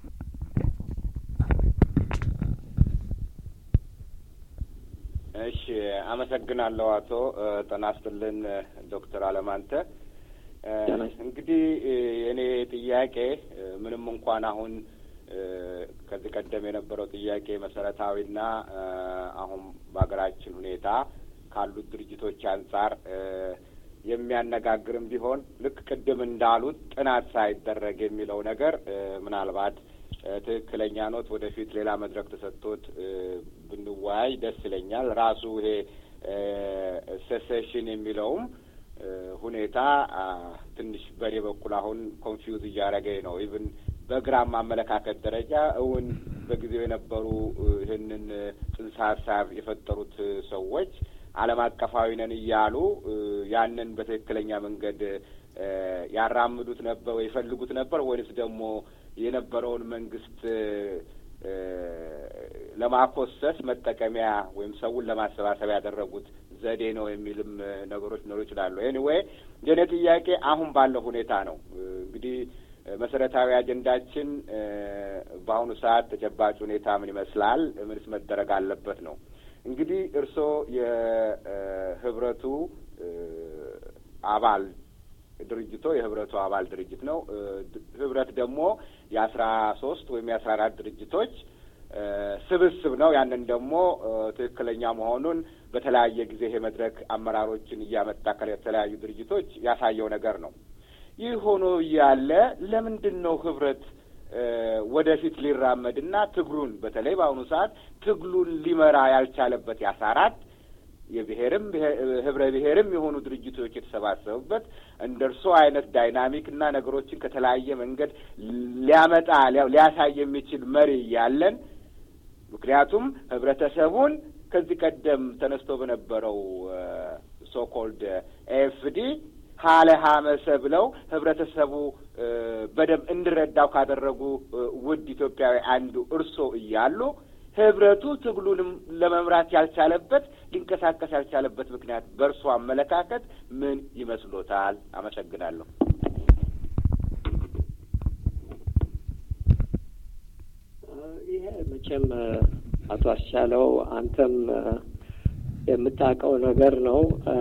እሺ፣ አመሰግናለሁ አቶ ጤና ይስጥልን ዶክተር አለማንተ። እንግዲህ የእኔ ጥያቄ ምንም እንኳን አሁን ከዚህ ቀደም የነበረው ጥያቄ መሰረታዊና አሁን በሀገራችን ሁኔታ ካሉት ድርጅቶች አንጻር የሚያነጋግርም ቢሆን ልክ ቅድም እንዳሉት ጥናት ሳይደረግ የሚለው ነገር ምናልባት ትክክለኛ ኖት። ወደፊት ሌላ መድረክ ተሰጥቶት ብንወያይ ደስ ይለኛል። ራሱ ይሄ ሴሴሽን የሚለውም ሁኔታ ትንሽ በእኔ በኩል አሁን ኮንፊውዝ እያደረገኝ ነው። ኢቭን በግራም አመለካከት ደረጃ እውን በጊዜው የነበሩ ይህንን ጽንሰ ሀሳብ የፈጠሩት ሰዎች ዓለም አቀፋዊ ነን እያሉ ያንን በትክክለኛ መንገድ ያራምዱት ነበር ወይ ይፈልጉት ነበር ወይንስ ደግሞ የነበረውን መንግስት ለማኮሰስ መጠቀሚያ ወይም ሰውን ለማሰባሰብ ያደረጉት ዘዴ ነው የሚልም ነገሮች ሊኖሩ ይችላሉ። ኤኒዌይ የኔ ጥያቄ አሁን ባለው ሁኔታ ነው እንግዲህ መሰረታዊ አጀንዳችን በአሁኑ ሰዓት ተጨባጭ ሁኔታ ምን ይመስላል፣ ምንስ መደረግ አለበት ነው። እንግዲህ እርስዎ የህብረቱ አባል ድርጅቶ የህብረቱ አባል ድርጅት ነው። ህብረት ደግሞ የአስራ ሶስት ወይም የአስራ አራት ድርጅቶች ስብስብ ነው። ያንን ደግሞ ትክክለኛ መሆኑን በተለያየ ጊዜ ይሄ መድረክ አመራሮችን እያመጣ ከተለያዩ ድርጅቶች ያሳየው ነገር ነው። ይህ ሆኖ እያለ ለምንድን ነው ህብረት ወደፊት ሊራመድና ትግሉን በተለይ በአሁኑ ሰዓት ትግሉን ሊመራ ያልቻለበት የአስራ አራት የብሔርም ህብረ ብሔርም የሆኑ ድርጅቶች የተሰባሰቡበት እንደ እርሶ አይነት ዳይናሚክ እና ነገሮችን ከተለያየ መንገድ ሊያመጣ ሊያሳይ የሚችል መሪ ያለን ምክንያቱም ህብረተሰቡን ከዚህ ቀደም ተነስቶ በነበረው ሶኮልድ ኤፍዲ ሀለ ሀመሰ ብለው ህብረተሰቡ በደንብ እንዲረዳው ካደረጉ ውድ ኢትዮጵያዊ አንዱ እርሶ እያሉ ህብረቱ ትግሉንም ለመምራት ያልቻለበት ሊንቀሳቀስ ያልቻለበት ምክንያት በእርሶ አመለካከት ምን ይመስሎታል? አመሰግናለሁ። ይሄ መቼም አቶ አስቻለው አንተም የምታውቀው ነገር ነው።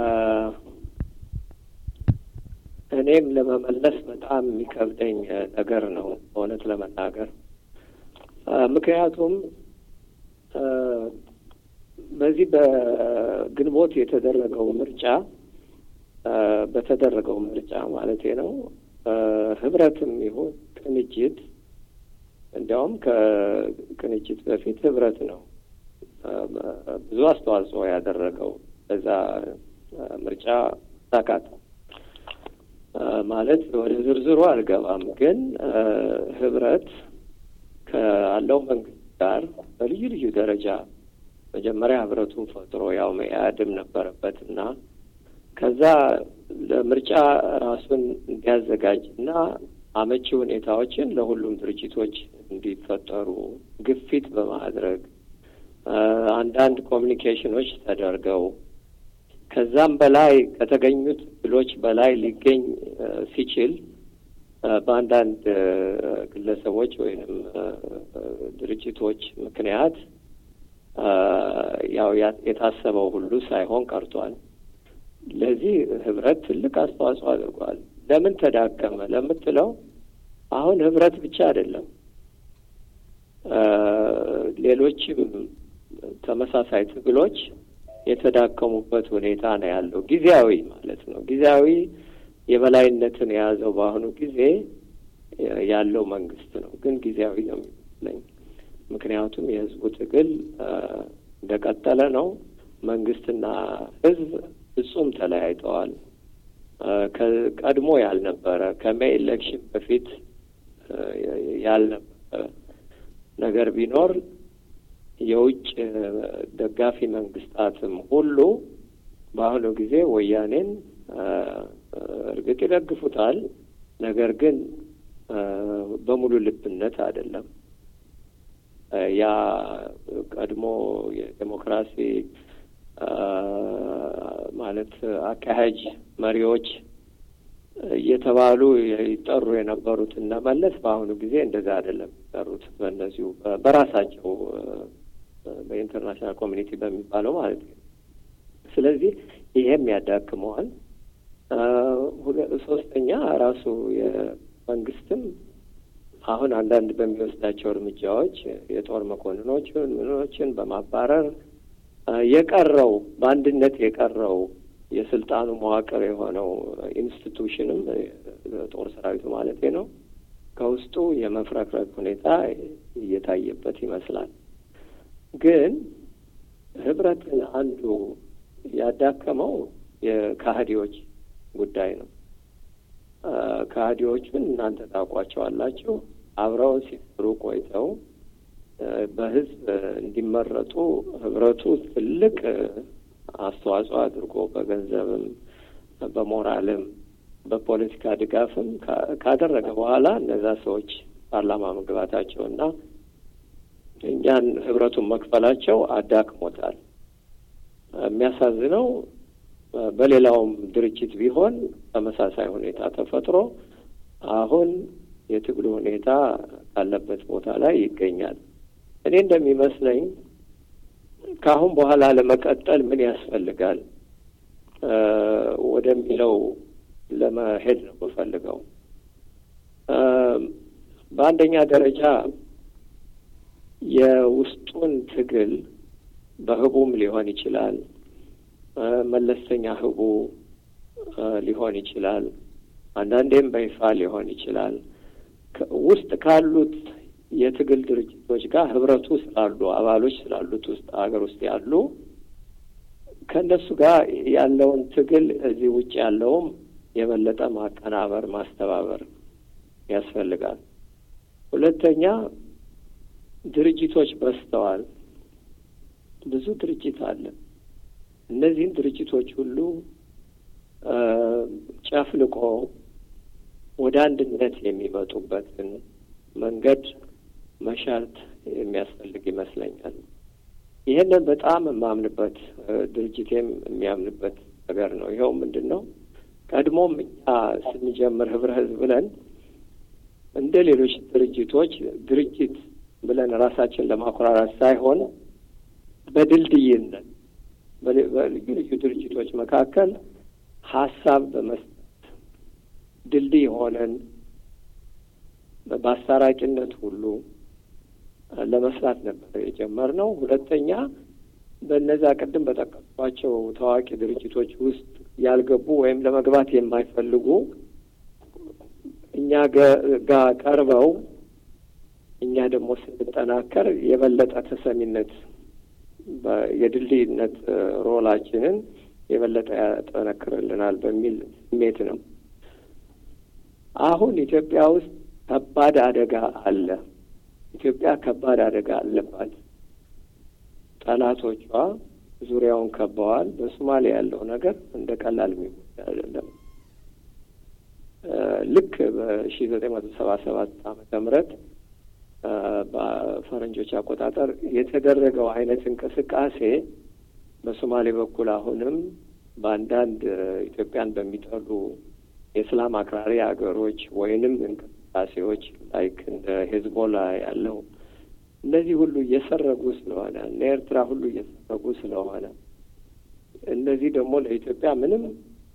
እኔም ለመመለስ በጣም የሚከብደኝ ነገር ነው በእውነት ለመናገር ምክንያቱም በዚህ በግንቦት የተደረገው ምርጫ በተደረገው ምርጫ ማለቴ ነው ህብረትም ይሁን ቅንጅት እንዲያውም ከቅንጅት በፊት ህብረት ነው ብዙ አስተዋጽኦ ያደረገው በዛ ምርጫ ሳካት ማለት ወደ ዝርዝሩ አልገባም። ግን ህብረት ካለው መንግስት ጋር በልዩ ልዩ ደረጃ መጀመሪያ ህብረቱን ፈጥሮ ያው መኢአድም ነበረበት እና ከዛ ለምርጫ ራሱን እንዲያዘጋጅ እና አመቺ ሁኔታዎችን ለሁሉም ድርጅቶች እንዲፈጠሩ ግፊት በማድረግ አንዳንድ ኮሚኒኬሽኖች ተደርገው ከዛም በላይ ከተገኙት ድሎች በላይ ሊገኝ ሲችል በአንዳንድ ግለሰቦች ወይንም ድርጅቶች ምክንያት ያው የታሰበው ሁሉ ሳይሆን ቀርቷል። ለዚህ ህብረት ትልቅ አስተዋጽኦ አድርጓል። ለምን ተዳከመ ለምትለው አሁን ህብረት ብቻ አይደለም፣ ሌሎችም ተመሳሳይ ትግሎች የተዳከሙበት ሁኔታ ነው ያለው። ጊዜያዊ ማለት ነው። ጊዜያዊ የበላይነትን የያዘው በአሁኑ ጊዜ ያለው መንግስት ነው። ግን ጊዜያዊ ነው የሚመስለኝ። ምክንያቱም የህዝቡ ትግል እንደቀጠለ ነው። መንግስትና ህዝብ ፍጹም ተለያይተዋል። ቀድሞ ያልነበረ ከሜይ ኤሌክሽን በፊት ያልነበረ ነገር ቢኖር የውጭ ደጋፊ መንግስታትም ሁሉ በአሁኑ ጊዜ ወያኔን እርግጥ ይደግፉታል። ነገር ግን በሙሉ ልብነት አይደለም። ያ ቀድሞ የዴሞክራሲ ማለት አካሄጅ መሪዎች እየተባሉ ይጠሩ የነበሩት እነ መለስ በአሁኑ ጊዜ እንደዛ አይደለም የሚጠሩት። በእነዚሁ በራሳቸው በኢንተርናሽናል ኮሚኒቲ በሚባለው ማለት ነው። ስለዚህ ይሄም ያዳክመዋል። ሶስተኛ ራሱ የመንግስትም አሁን አንዳንድ በሚወስዳቸው እርምጃዎች የጦር መኮንኖችን ምኖችን በማባረር የቀረው በአንድነት የቀረው የስልጣኑ መዋቅር የሆነው ኢንስቲቱሽንም ጦር ሰራዊቱ ማለት ነው ከውስጡ የመፍረክረክ ሁኔታ እየታየበት ይመስላል። ግን ህብረትን አንዱ ያዳከመው የካህዲዎች ጉዳይ ነው። ካህዲዎቹን እናንተ ታውቋቸዋላችሁ። አብረው ሲሰሩ ቆይተው በህዝብ እንዲመረጡ ህብረቱ ትልቅ አስተዋጽኦ አድርጎ በገንዘብም በሞራልም በፖለቲካ ድጋፍም ካደረገ በኋላ እነዛ ሰዎች ፓርላማ መግባታቸውና እኛን ህብረቱን መክፈላቸው አዳክሞታል። የሚያሳዝነው በሌላውም ድርጅት ቢሆን ተመሳሳይ ሁኔታ ተፈጥሮ አሁን የትግሉ ሁኔታ ካለበት ቦታ ላይ ይገኛል። እኔ እንደሚመስለኝ ከአሁን በኋላ ለመቀጠል ምን ያስፈልጋል ወደሚለው ለመሄድ ነው የምፈልገው። በአንደኛ ደረጃ የውስጡን ትግል በህቡም ሊሆን ይችላል፣ መለስተኛ ህቡ ሊሆን ይችላል፣ አንዳንዴም በይፋ ሊሆን ይችላል። ውስጥ ካሉት የትግል ድርጅቶች ጋር ህብረቱ ስላሉ አባሎች ስላሉት ውስጥ ሀገር ውስጥ ያሉ ከእነሱ ጋር ያለውን ትግል እዚህ ውጭ ያለውም የበለጠ ማቀናበር ማስተባበር ያስፈልጋል። ሁለተኛ ድርጅቶች በዝተዋል። ብዙ ድርጅት አለ። እነዚህን ድርጅቶች ሁሉ ጨፍልቆ ወደ አንድነት የሚመጡበትን መንገድ መሻት የሚያስፈልግ ይመስለኛል። ይህንን በጣም የማምንበት ድርጅቴም የሚያምንበት ነገር ነው። ይኸው ምንድን ነው ቀድሞም እኛ ስንጀምር ህብረ ህዝብ ብለን እንደ ሌሎች ድርጅቶች ድርጅት ብለን ራሳችን ለማኮራራት ሳይሆን በድልድይነት በልዩ ልዩ ድርጅቶች መካከል ሀሳብ በመስጠት ድልድይ ሆነን በአስታራቂነት ሁሉ ለመስራት ነበር የጀመርነው። ሁለተኛ በእነዛ ቅድም በጠቀስኳቸው ታዋቂ ድርጅቶች ውስጥ ያልገቡ ወይም ለመግባት የማይፈልጉ እኛ ጋር ቀርበው እኛ ደግሞ ስንጠናከር የበለጠ ተሰሚነት የድልድይነት ሮላችንን የበለጠ ያጠነክርልናል በሚል ስሜት ነው። አሁን ኢትዮጵያ ውስጥ ከባድ አደጋ አለ። ኢትዮጵያ ከባድ አደጋ አለባት። ጠላቶቿ ዙሪያውን ከበዋል። በሶማሌ ያለው ነገር እንደ ቀላል የሚወሰድ አይደለም። ልክ በሺ ዘጠኝ መቶ ሰባ ሰባት ዓመተ ምህረት በፈረንጆች አቆጣጠር የተደረገው አይነት እንቅስቃሴ በሶማሌ በኩል አሁንም በአንዳንድ ኢትዮጵያን በሚጠሉ የእስላም አክራሪ ሀገሮች ወይንም እንቅስቃሴዎች ላይክ እንደ ሄዝቦላ ያለው እነዚህ ሁሉ እየሰረጉ ስለሆነ እነ ኤርትራ ሁሉ እየሰረጉ ስለሆነ እነዚህ ደግሞ ለኢትዮጵያ ምንም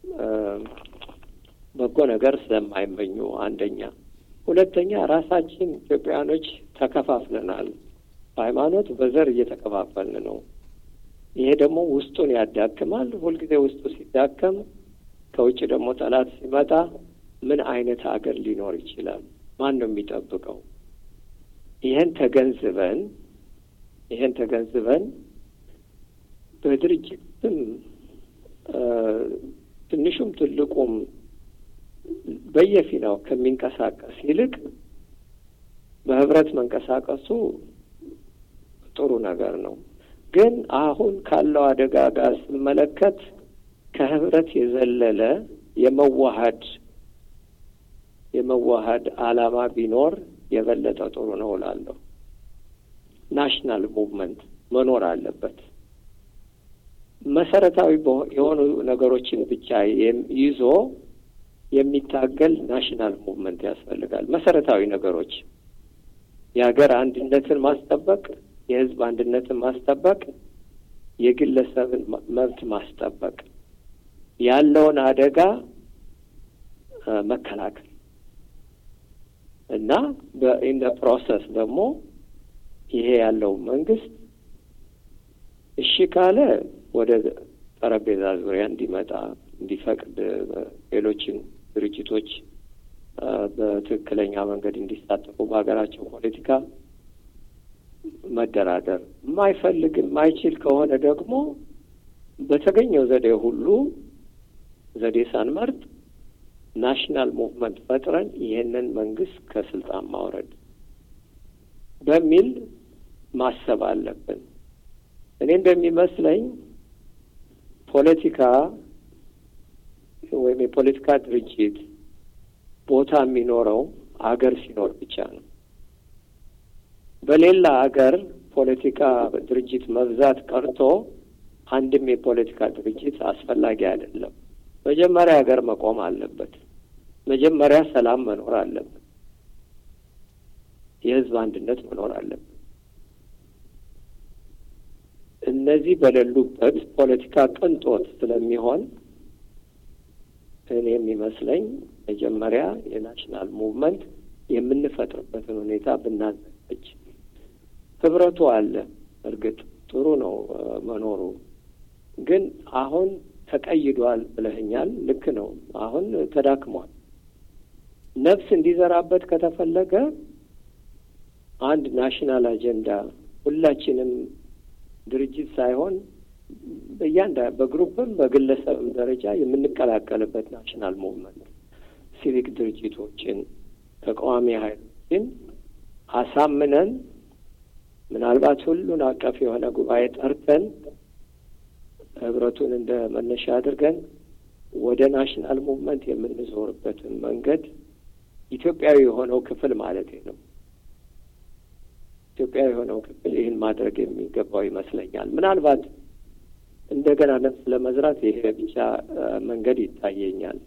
በጎ ነገር ስለማይመኙ አንደኛ፣ ሁለተኛ ራሳችን ኢትዮጵያውያኖች ተከፋፍለናል። በሃይማኖት በዘር እየተከፋፈልን ነው። ይሄ ደግሞ ውስጡን ያዳክማል። ሁልጊዜ ውስጡ ሲዳከም ከውጭ ደግሞ ጠላት ሲመጣ ምን አይነት ሀገር ሊኖር ይችላል? ማን ነው የሚጠብቀው? ይሄን ተገንዝበን ይሄን ተገንዝበን በድርጅትም ትንሹም ትልቁም በየፊናው ከሚንቀሳቀስ ይልቅ በህብረት መንቀሳቀሱ ጥሩ ነገር ነው። ግን አሁን ካለው አደጋ ጋር ስመለከት ከህብረት የዘለለ የመዋሀድ የመዋሀድ ዓላማ ቢኖር የበለጠ ጥሩ ነው እላለሁ። ናሽናል ሙቭመንት መኖር አለበት። መሰረታዊ የሆኑ ነገሮችን ብቻ ይዞ የሚታገል ናሽናል ሙቭመንት ያስፈልጋል። መሰረታዊ ነገሮች የሀገር አንድነትን ማስጠበቅ፣ የህዝብ አንድነትን ማስጠበቅ፣ የግለሰብን መብት ማስጠበቅ፣ ያለውን አደጋ መከላከል እና በኢን ፕሮሰስ ደግሞ ይሄ ያለው መንግስት እሺ ካለ ወደ ጠረጴዛ ዙሪያ እንዲመጣ እንዲፈቅድ ሌሎችን ድርጅቶች በትክክለኛ መንገድ እንዲሳተፉ በሀገራቸው ፖለቲካ መደራደር፣ የማይፈልግ የማይችል ከሆነ ደግሞ በተገኘው ዘዴ ሁሉ ዘዴ ሳንመርጥ ናሽናል ሙቭመንት ፈጥረን ይህንን መንግስት ከስልጣን ማውረድ በሚል ማሰብ አለብን። እኔ እንደሚመስለኝ ፖለቲካ ወይም የፖለቲካ ድርጅት ቦታ የሚኖረው አገር ሲኖር ብቻ ነው። በሌላ አገር ፖለቲካ ድርጅት መብዛት ቀርቶ አንድም የፖለቲካ ድርጅት አስፈላጊ አይደለም። መጀመሪያ ሀገር መቆም አለበት። መጀመሪያ ሰላም መኖር አለበት። የህዝብ አንድነት መኖር አለበት። እነዚህ በሌሉበት ፖለቲካ ቅንጦት ስለሚሆን እኔ የሚመስለኝ መጀመሪያ የናሽናል ሙቭመንት የምንፈጥርበትን ሁኔታ ብናዘጋጅ። ህብረቱ አለ፣ እርግጥ ጥሩ ነው መኖሩ፣ ግን አሁን ተቀይዷል ብለህኛል። ልክ ነው። አሁን ተዳክሟል። ነፍስ እንዲዘራበት ከተፈለገ አንድ ናሽናል አጀንዳ ሁላችንም ድርጅት ሳይሆን በእያንዳ በግሩፕም በግለሰብም ደረጃ የምንቀላቀልበት ናሽናል ሙቭመንት ሲቪክ ድርጅቶችን ተቃዋሚ ኃይሎችን አሳምነን ምናልባት ሁሉን አቀፍ የሆነ ጉባኤ ጠርተን ህብረቱን እንደ መነሻ አድርገን ወደ ናሽናል ሙቭመንት የምንዞርበትን መንገድ ኢትዮጵያዊ የሆነው ክፍል ማለት ነው። ኢትዮጵያዊ የሆነው ክፍል ይህን ማድረግ የሚገባው ይመስለኛል። ምናልባት እንደገና ነፍስ ለመዝራት ይሄ ብቻ መንገድ ይታየኛል።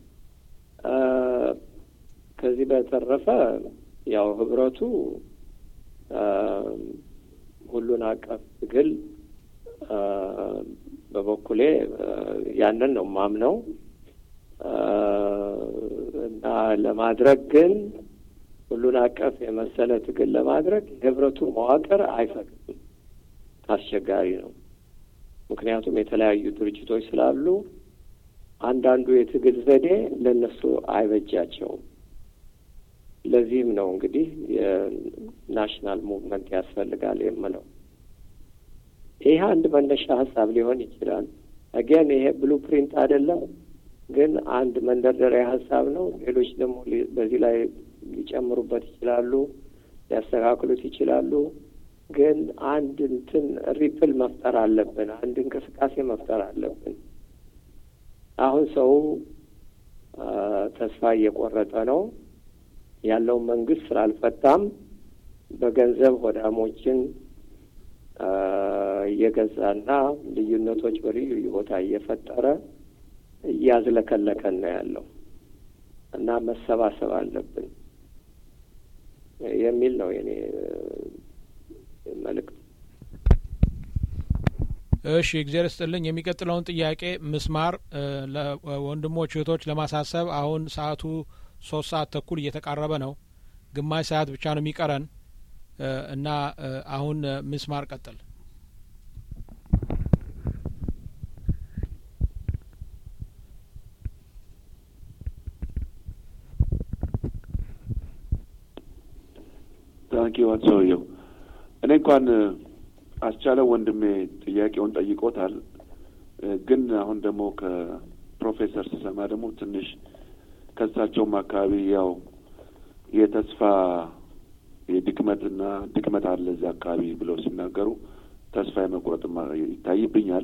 ከዚህ በተረፈ ያው ህብረቱ ሁሉን አቀፍ ትግል በበኩሌ ያንን ነው ማምነው እና ለማድረግ ግን ሁሉን አቀፍ የመሰለ ትግል ለማድረግ የህብረቱ መዋቅር አይፈቅድም። አስቸጋሪ ነው። ምክንያቱም የተለያዩ ድርጅቶች ስላሉ አንዳንዱ የትግል ዘዴ ለእነሱ አይበጃቸውም። ለዚህም ነው እንግዲህ የናሽናል ሙቭመንት ያስፈልጋል የምለው። ይህ አንድ መነሻ ሀሳብ ሊሆን ይችላል። አገን ይሄ ብሉ ፕሪንት አይደለም፣ ግን አንድ መንደርደሪያ ሀሳብ ነው። ሌሎች ደግሞ በዚህ ላይ ሊጨምሩበት ይችላሉ፣ ሊያስተካክሉት ይችላሉ። ግን አንድ እንትን ሪፕል መፍጠር አለብን። አንድ እንቅስቃሴ መፍጠር አለብን። አሁን ሰው ተስፋ እየቆረጠ ነው። ያለውን መንግስት ስላልፈታም በገንዘብ ሆዳሞችን እየገዛና ልዩነቶች በልዩ ልዩ ቦታ እየፈጠረ እያዝለከለከን ነው ያለው እና መሰባሰብ አለብን የሚል ነው የኔ መልእክት። እሺ፣ እግዚአብሔር ይስጥልኝ። የሚቀጥለውን ጥያቄ ምስማር ለወንድሞች እህቶች ለማሳሰብ አሁን ሰዓቱ ሶስት ሰዓት ተኩል እየተቃረበ ነው። ግማሽ ሰዓት ብቻ ነው የሚቀረን እና አሁን ምስማር ቀጥል። ታንኪ ዋት ሰውየው እኔ እንኳን አስቻለው ወንድሜ ጥያቄውን ጠይቆታል። ግን አሁን ደግሞ ከፕሮፌሰር ስሰማ ደግሞ ትንሽ ከእሳቸውም አካባቢ ያው የተስፋ የድክመትና ድክመት አለ እዚህ አካባቢ ብለው ሲናገሩ ተስፋ የመቁረጥም ይታይብኛል።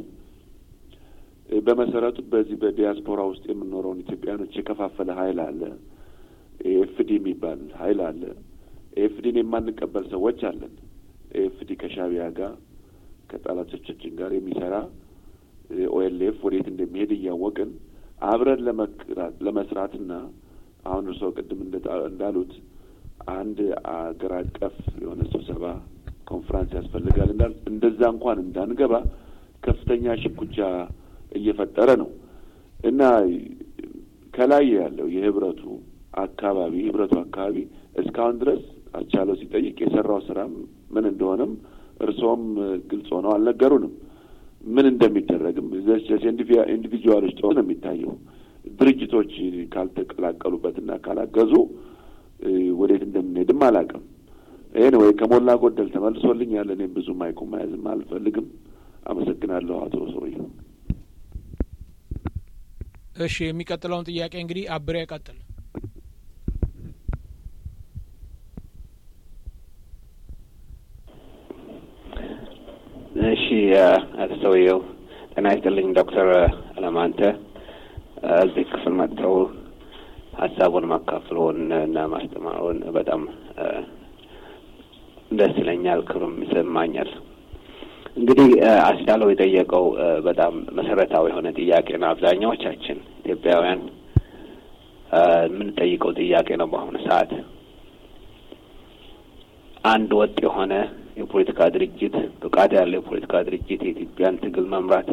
በመሰረቱ በዚህ በዲያስፖራ ውስጥ የምንኖረውን ኢትዮጵያኖች የከፋፈለ ሀይል አለ። ኤፍዲ የሚባል ሀይል አለ። ኤፍዲን የማንቀበል ሰዎች አለን። ኤፍዲ ከሻቢያ ጋር ከጠላቶቻችን ጋር የሚሰራ ኦኤልኤፍ ወዴት እንደሚሄድ እያወቅን አብረን ለመስራትና አሁን እርስዎ ቅድም እንዳሉት አንድ አገር አቀፍ የሆነ ስብሰባ ኮንፈረንስ ያስፈልጋል እንዳል እንደዛ እንኳን እንዳንገባ ከፍተኛ ሽኩቻ እየፈጠረ ነው እና ከላይ ያለው የህብረቱ አካባቢ ህብረቱ አካባቢ እስካሁን ድረስ አስቻለው ሲጠይቅ የሰራው ስራ ምን እንደሆነም እርስዎም ግልጽ ሆነው አልነገሩንም። ምን እንደሚደረግም ኢንዲቪጁዋሎች ጥሩ ነው የሚታየው። ድርጅቶች ካልተቀላቀሉበትና ካላገዙ ወዴት እንደምንሄድም አላውቅም። ይህን ወይ ከሞላ ጎደል ተመልሶልኛል። እኔም ብዙ ማይኩ መያዝም አልፈልግም። አመሰግናለሁ አቶ ሰውዬው። እሺ የሚቀጥለውን ጥያቄ እንግዲህ አብሬ ቀጥል። እሺ አቶ ሰውየው ጤና ይስጥልኝ ዶክተር አለማንተ እዚህ ክፍል መጥተው ሀሳቡን ማካፍለውን እና ማስተማሩን በጣም ደስ ይለኛል፣ ክብርም ይሰማኛል። እንግዲህ አስቻለው የጠየቀው በጣም መሰረታዊ የሆነ ጥያቄ ነው። አብዛኛዎቻችን ኢትዮጵያውያን የምንጠይቀው ጥያቄ ነው። በአሁኑ ሰዓት አንድ ወጥ የሆነ የፖለቲካ ድርጅት ብቃት ያለው የፖለቲካ ድርጅት የኢትዮጵያን ትግል መምራት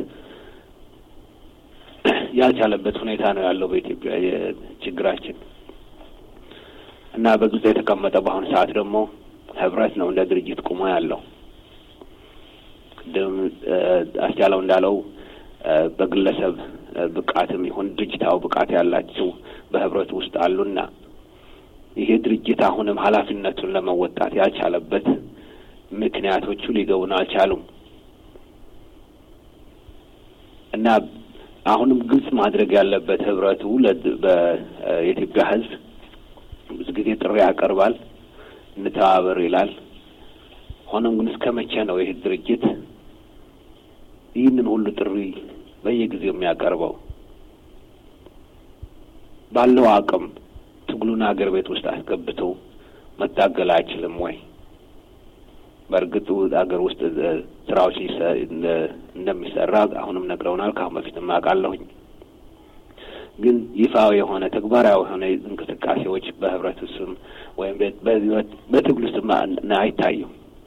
ያልቻለበት ሁኔታ ነው ያለው በኢትዮጵያ ችግራችን እና በግልጽ የተቀመጠ በአሁኑ ሰዓት ደግሞ ህብረት ነው እንደ ድርጅት ቁሞ ያለው። ቅድም አስቻለው እንዳለው በግለሰብ ብቃትም ይሁን ድርጅታዊ ብቃት ያላቸው በህብረት ውስጥ አሉና ይሄ ድርጅት አሁንም ኃላፊነቱን ለመወጣት ያልቻለበት ምክንያቶቹ ሊገቡን አልቻሉም እና አሁንም ግልጽ ማድረግ ያለበት ህብረቱ የኢትዮጵያ ህዝብ ብዙ ጊዜ ጥሪ ያቀርባል፣ እንተባበር ይላል። ሆኖም ግን እስከ መቼ ነው ይህ ድርጅት ይህንን ሁሉ ጥሪ በየጊዜው የሚያቀርበው? ባለው አቅም ትግሉን ሀገር ቤት ውስጥ አስገብቶ መታገል አይችልም ወይ? በእርግጡ ሀገር ውስጥ ስራዎች እንደሚሰራ አሁንም ነግረውናል። ከአሁን በፊትም አውቃለሁኝ። ግን ይፋዊ የሆነ ተግባራዊ የሆነ እንቅስቃሴዎች በህብረቱ ስም ወይም በትግሉ ስም አይታዩም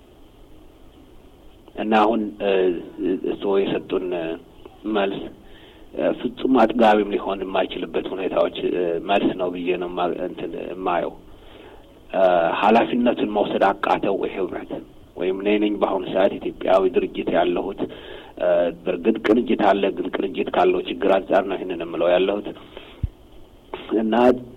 እና አሁን እርስዎ የሰጡን መልስ ፍጹም አጥጋቢም ሊሆን የማይችልበት ሁኔታዎች መልስ ነው ብዬ ነው እንትን የማየው። ኃላፊነቱን መውሰድ አቃተው ወይ ህብረት ወይም እኔ ነኝ በአሁኑ ሰዓት ኢትዮጵያዊ ድርጅት ያለሁት። በእርግጥ ቅንጅት አለ፣ ግን ቅንጅት ካለው ችግር አንጻር ነው ይህንን የምለው ያለሁት እና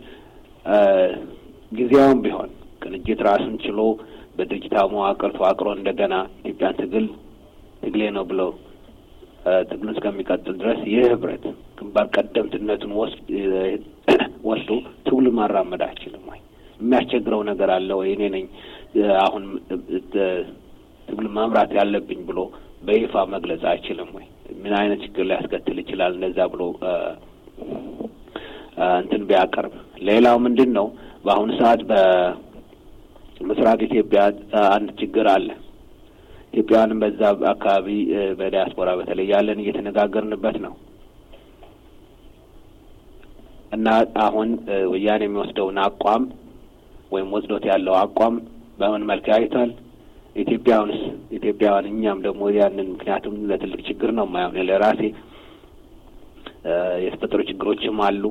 ጊዜያውም ቢሆን ቅንጅት ራሱን ችሎ በድርጅታዊ መዋቅር ተዋቅሮ እንደገና ኢትዮጵያን ትግል ትግሌ ነው ብለው ትግሉን እስከሚቀጥል ድረስ ይህ ህብረት ግንባር ቀደምትነቱን ወስዶ ትግሉን ማራመድ አይችልም ወይ? የሚያስቸግረው ነገር አለ ወይ? እኔ ነኝ አሁን ትግሉን መምራት ያለብኝ ብሎ በይፋ መግለጽ አይችልም ወይ? ምን አይነት ችግር ሊያስከትል ይችላል? እንደዛ ብሎ እንትን ቢያቀርብ። ሌላው ምንድን ነው በአሁኑ ሰዓት በምስራቅ ኢትዮጵያ አንድ ችግር አለ። ኢትዮጵያውያንም በዛ አካባቢ በዲያስፖራ በተለይ ያለን እየተነጋገርንበት ነው እና አሁን ወያኔ የሚወስደውን አቋም ወይም ወስዶት ያለው አቋም በምን መልክ ያይቷል? ኢትዮጵያውንስ ኢትዮጵያውያን እኛም ደግሞ ያንን ምክንያቱም ለትልቅ ችግር ነው የማይሆን ለራሴ የተፈጠሩ ችግሮችም አሉ።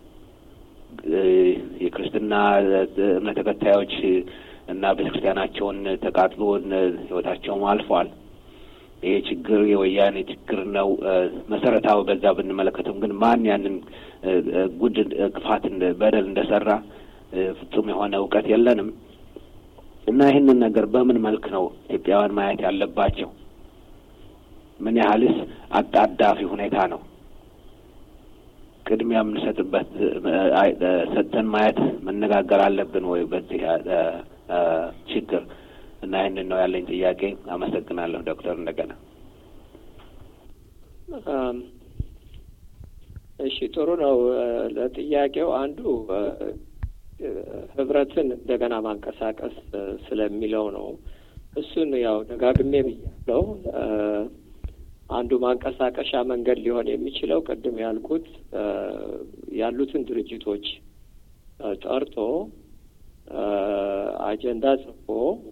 የክርስትና እምነት ተከታዮች እና ቤተ ክርስቲያናቸውን ተቃጥሎ ህይወታቸውም አልፏል። ይሄ ችግር የወያኔ ችግር ነው መሰረታዊ። በዛ ብንመለከተው ግን ማን ያንን ጉድ ክፋት በደል እንደሰራ ፍጹም የሆነ እውቀት የለንም እና ይህንን ነገር በምን መልክ ነው ኢትዮጵያውያን ማየት ያለባቸው? ምን ያህልስ አጣዳፊ ሁኔታ ነው? ቅድሚያ የምንሰጥበት ሰጥተን ማየት መነጋገር አለብን ወይ በዚህ ችግር እና ይህንን ነው ያለኝ ጥያቄ። አመሰግናለሁ ዶክተር። እንደገና እሺ፣ ጥሩ ነው። ለጥያቄው አንዱ ህብረትን እንደገና ማንቀሳቀስ ስለሚለው ነው። እሱን ያው ደጋግሜ ብያለው። አንዱ ማንቀሳቀሻ መንገድ ሊሆን የሚችለው ቅድም ያልኩት ያሉትን ድርጅቶች ጠርቶ አጀንዳ ጽፎ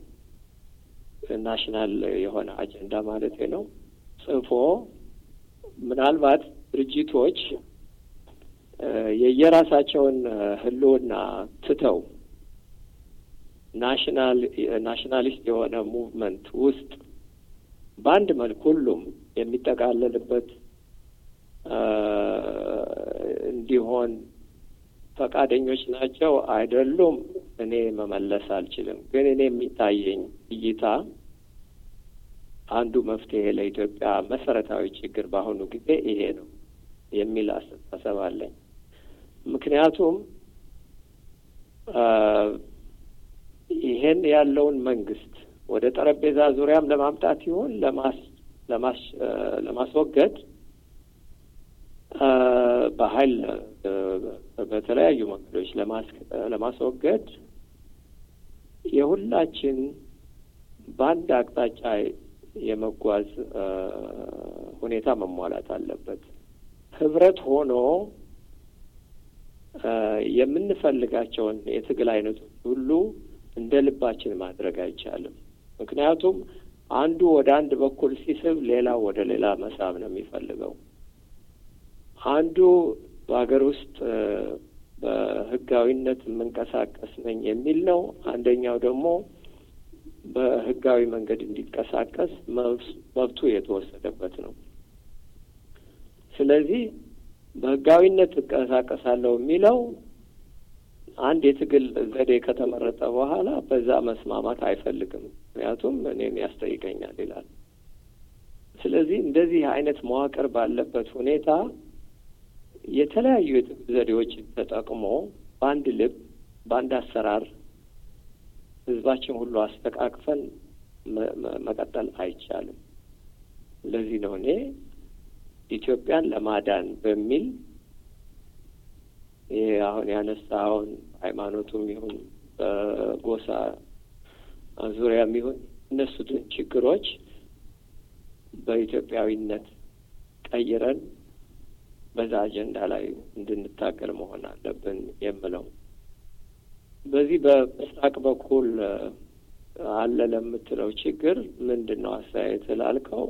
ናሽናል የሆነ አጀንዳ ማለት ነው ጽፎ ምናልባት ድርጅቶች የየራሳቸውን ህልውና ትተው ናሽናል ናሽናሊስት የሆነ ሙቭመንት ውስጥ በአንድ መልክ ሁሉም የሚጠቃለልበት እንዲሆን ፈቃደኞች ናቸው አይደሉም? እኔ መመለስ አልችልም። ግን እኔ የሚታየኝ እይታ አንዱ መፍትሄ ለኢትዮጵያ መሰረታዊ ችግር በአሁኑ ጊዜ ይሄ ነው። የሚል አስተሳሰብ አለኝ። ምክንያቱም ይሄን ያለውን መንግስት ወደ ጠረጴዛ ዙሪያም ለማምጣት ይሆን ለማስ ለማስ ለማስወገድ በኃይል በተለያዩ መንገዶች ለማስወገድ የሁላችን በአንድ አቅጣጫ የመጓዝ ሁኔታ መሟላት አለበት። ህብረት ሆኖ የምንፈልጋቸውን የትግል አይነቶች ሁሉ እንደ ልባችን ማድረግ አይቻልም። ምክንያቱም አንዱ ወደ አንድ በኩል ሲስብ፣ ሌላው ወደ ሌላ መሳብ ነው የሚፈልገው። አንዱ በሀገር ውስጥ በህጋዊነት የምንቀሳቀስ ነኝ የሚል ነው። አንደኛው ደግሞ በህጋዊ መንገድ እንዲንቀሳቀስ መብቱ የተወሰደበት ነው። ስለዚህ በህጋዊነት እንቀሳቀሳለሁ የሚለው አንድ የትግል ዘዴ ከተመረጠ በኋላ በዛ መስማማት አይፈልግም። ምክንያቱም እኔን ያስጠይቀኛል ይላል። ስለዚህ እንደዚህ አይነት መዋቅር ባለበት ሁኔታ የተለያዩ የትግል ዘዴዎችን ተጠቅሞ በአንድ ልብ፣ በአንድ አሰራር ህዝባችን ሁሉ አስተቃቅፈን መቀጠል አይቻልም። ለዚህ ነው እኔ ኢትዮጵያን ለማዳን በሚል ይሄ አሁን ያነሳውን ሃይማኖቱም ይሁን በጎሳ ዙሪያም ይሁን እነሱትን ችግሮች በኢትዮጵያዊነት ቀይረን በዛ አጀንዳ ላይ እንድንታገል መሆን አለብን የምለው በዚህ በምስራቅ በኩል አለ ለምትለው ችግር ምንድን ነው አስተያየት ላልከው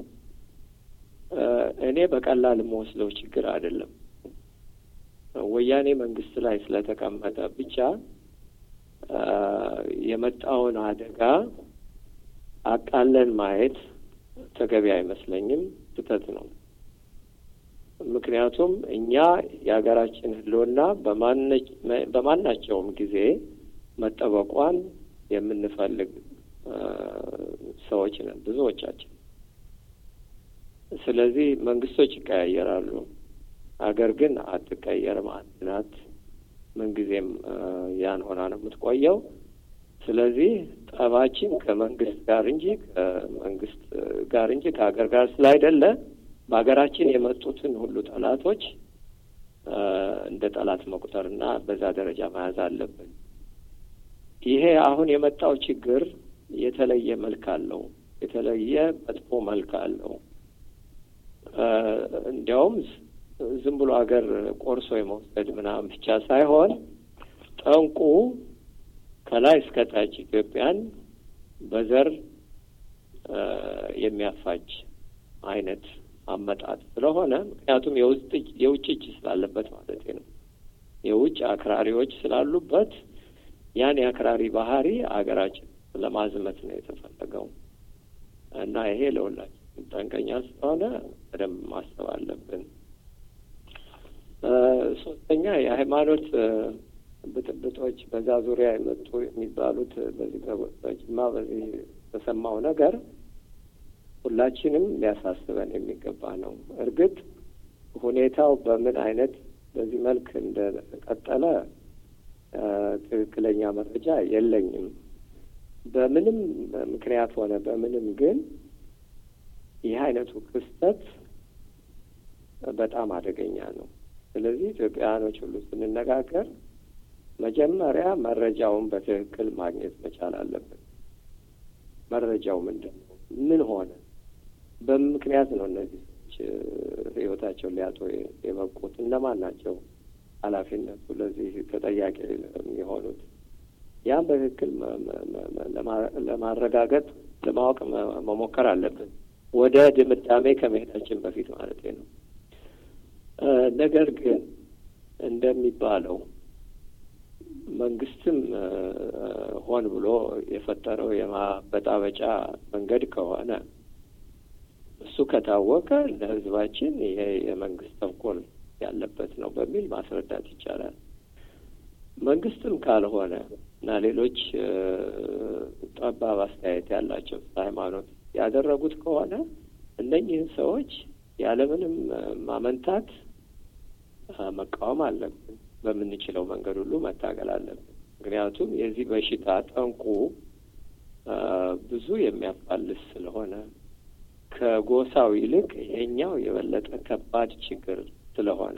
እኔ በቀላል የምወስደው ችግር አይደለም። ወያኔ መንግስት ላይ ስለተቀመጠ ብቻ የመጣውን አደጋ አቃለን ማየት ተገቢ አይመስለኝም፣ ስህተት ነው። ምክንያቱም እኛ የሀገራችን ሕልውና በማናቸውም ጊዜ መጠበቋን የምንፈልግ ሰዎች ነን ብዙዎቻችን። ስለዚህ መንግስቶች ይቀያየራሉ፣ ሀገር ግን አትቀየርም፣ አንድ ናት። ምንጊዜም ያን ሆና ነው የምትቆየው። ስለዚህ ጠባችን ከመንግስት ጋር እንጂ ከመንግስት ጋር እንጂ ከሀገር ጋር ስላይደለ በሀገራችን የመጡትን ሁሉ ጠላቶች እንደ ጠላት መቁጠርና በዛ ደረጃ መያዝ አለብን። ይሄ አሁን የመጣው ችግር የተለየ መልክ አለው። የተለየ መጥፎ መልክ አለው። እንዲያውም ዝም ብሎ ሀገር ቆርሶ የመውሰድ ምናምን ብቻ ሳይሆን ጠንቁ ከላይ እስከ ታች ኢትዮጵያን በዘር የሚያፋጅ አይነት አመጣጥ ስለሆነ ምክንያቱም የውስጥ የውጭ እጅ ስላለበት ማለት ነው። የውጭ አክራሪዎች ስላሉበት ያን የአክራሪ ባህሪ አገራችን ለማዝመት ነው የተፈለገው እና ይሄ ለሁላችን ጠንቀኛ ስለሆነ በደንብ ማሰብ አለብን። ሶስተኛ የሃይማኖት ብጥብጦች በዛ ዙሪያ የመጡ የሚባሉት በዚህ በጅማ በዚህ የተሰማው ነገር ሁላችንም ሊያሳስበን የሚገባ ነው። እርግጥ ሁኔታው በምን አይነት በዚህ መልክ እንደቀጠለ ትክክለኛ መረጃ የለኝም። በምንም ምክንያት ሆነ በምንም ግን ይህ አይነቱ ክስተት በጣም አደገኛ ነው። ስለዚህ ኢትዮጵያውያኖች ሁሉ ስንነጋገር መጀመሪያ መረጃውን በትክክል ማግኘት መቻል አለብን። መረጃው ምንድን ነው? ምን ሆነ? በምን ምክንያት ነው እነዚህ ሰዎች ሕይወታቸውን ሊያጡ የበቁት? እነማን ናቸው ኃላፊነቱ ለዚህ ተጠያቂ የሚሆኑት? ያን በትክክል ለማረጋገጥ ለማወቅ መሞከር አለብን፣ ወደ ድምዳሜ ከመሄዳችን በፊት ማለት ነው። ነገር ግን እንደሚባለው መንግስትም ሆን ብሎ የፈጠረው የማበጣበጫ መንገድ ከሆነ እሱ ከታወቀ ለሕዝባችን ይሄ የመንግስት ተንኮል ያለበት ነው በሚል ማስረዳት ይቻላል። መንግስትም ካልሆነ እና ሌሎች ጠባብ አስተያየት ያላቸው ሃይማኖት ያደረጉት ከሆነ እነኝህን ሰዎች ያለምንም ማመንታት መቃወም አለብን። በምንችለው መንገድ ሁሉ መታገል አለብን። ምክንያቱም የዚህ በሽታ ጠንቁ ብዙ የሚያፋልስ ስለሆነ ከጎሳው ይልቅ ይሄኛው የበለጠ ከባድ ችግር ስለሆነ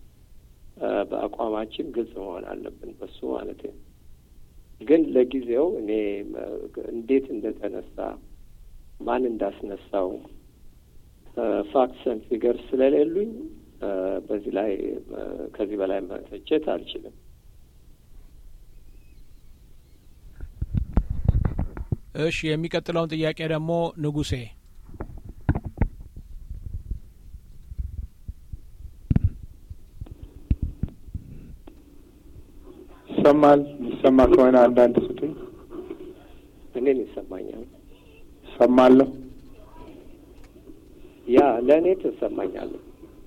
በአቋማችን ግልጽ መሆን አለብን በሱ ማለት ነው። ግን ለጊዜው እኔ እንዴት እንደተነሳ ማን እንዳስነሳው ፋክትስ ፊገር ስለሌሉኝ በዚህ ላይ ከዚህ በላይ መተቸት አልችልም። እሺ፣ የሚቀጥለውን ጥያቄ ደግሞ ንጉሴ ይሰማል። ይሰማ ከሆነ አንዳንድ ስጡኝ። እኔን ይሰማኛል። ሰማለሁ። ያ ለእኔ ትሰማኛለህ።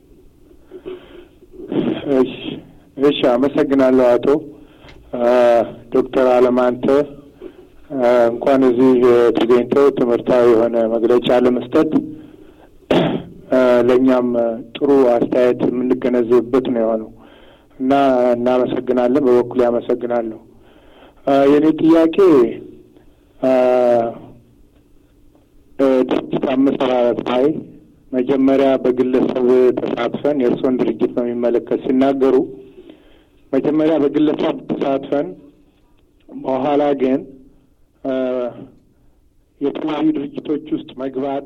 እሺ፣ እሺ። አመሰግናለሁ አቶ ዶክተር አለማንተ እንኳን እዚህ ተገኝተው ትምህርታዊ የሆነ መግለጫ ለመስጠት ለእኛም ጥሩ አስተያየት የምንገነዘብበት ነው የሆነው እና እናመሰግናለን። በበኩሌ አመሰግናለሁ። የእኔ ጥያቄ ድርጅት አመሰራረት ላይ መጀመሪያ በግለሰብ ተሳትፈን የእርስዎን ድርጅት በሚመለከት ሲናገሩ መጀመሪያ በግለሰብ ተሳትፈን በኋላ ግን የተለያዩ ድርጅቶች ውስጥ መግባት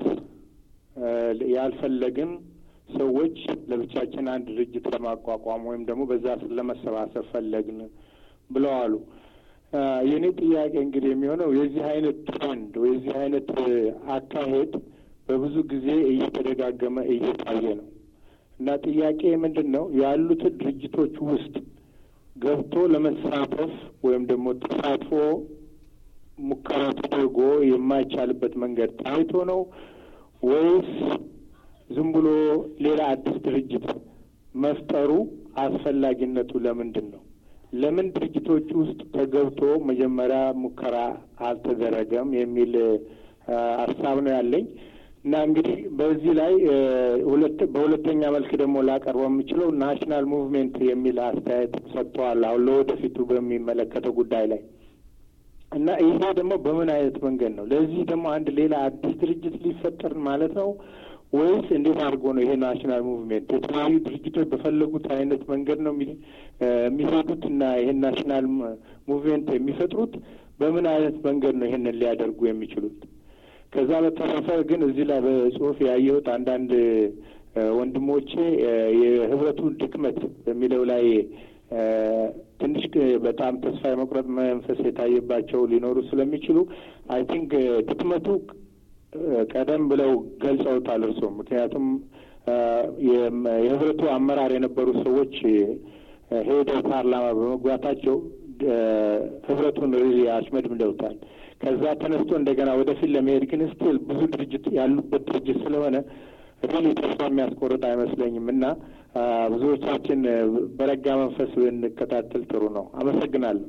ያልፈለግን ሰዎች ለብቻችን አንድ ድርጅት ለማቋቋም ወይም ደግሞ በዛ ለመሰባሰብ ፈለግን ብለው አሉ። የእኔ ጥያቄ እንግዲህ የሚሆነው የዚህ አይነት ትሬንድ ወይ የዚህ አይነት አካሄድ በብዙ ጊዜ እየተደጋገመ እየታየ ነው እና ጥያቄ ምንድን ነው ያሉትን ድርጅቶች ውስጥ ገብቶ ለመሳተፍ ወይም ደግሞ ተሳትፎ ሙከራ ተደርጎ የማይቻልበት መንገድ ታይቶ ነው ወይስ ዝም ብሎ ሌላ አዲስ ድርጅት መፍጠሩ አስፈላጊነቱ ለምንድን ነው? ለምን ድርጅቶች ውስጥ ተገብቶ መጀመሪያ ሙከራ አልተደረገም የሚል ሀሳብ ነው ያለኝ እና እንግዲህ በዚህ ላይ ሁለት በሁለተኛ መልክ ደግሞ ላቀርበው የምችለው ናሽናል ሙቭሜንት የሚል አስተያየት ሰጥተዋል። አሁን ለወደፊቱ በሚመለከተው ጉዳይ ላይ እና ይሄ ደግሞ በምን አይነት መንገድ ነው? ለዚህ ደግሞ አንድ ሌላ አዲስ ድርጅት ሊፈጠር ማለት ነው ወይስ እንዴት አድርጎ ነው ይሄ ናሽናል ሙቭሜንት የተለያዩ ድርጅቶች በፈለጉት አይነት መንገድ ነው የሚሄዱት እና ይሄን ናሽናል ሙቭሜንት የሚፈጥሩት በምን አይነት መንገድ ነው ይሄንን ሊያደርጉ የሚችሉት? ከዛ በተረፈ ግን እዚህ ላይ በጽሁፍ ያየሁት አንዳንድ ወንድሞቼ የህብረቱ ድክመት በሚለው ላይ ትንሽ በጣም ተስፋ የመቁረጥ መንፈስ የታየባቸው ሊኖሩ ስለሚችሉ አይ ቲንክ ድክመቱ ቀደም ብለው ገልጸውታል እርስዎ። ምክንያቱም የህብረቱ አመራር የነበሩ ሰዎች ሄደው ፓርላማ በመግባታቸው ህብረቱን ሪሊ አሽመድምደውታል። ከዛ ተነስቶ እንደገና ወደፊት ለመሄድ ግን ስቲል ብዙ ድርጅት ያሉበት ድርጅት ስለሆነ ሪሊ ተስፋ የሚያስቆርጥ አይመስለኝም እና ብዙዎቻችን በረጋ መንፈስ ብንከታተል ጥሩ ነው። አመሰግናለሁ።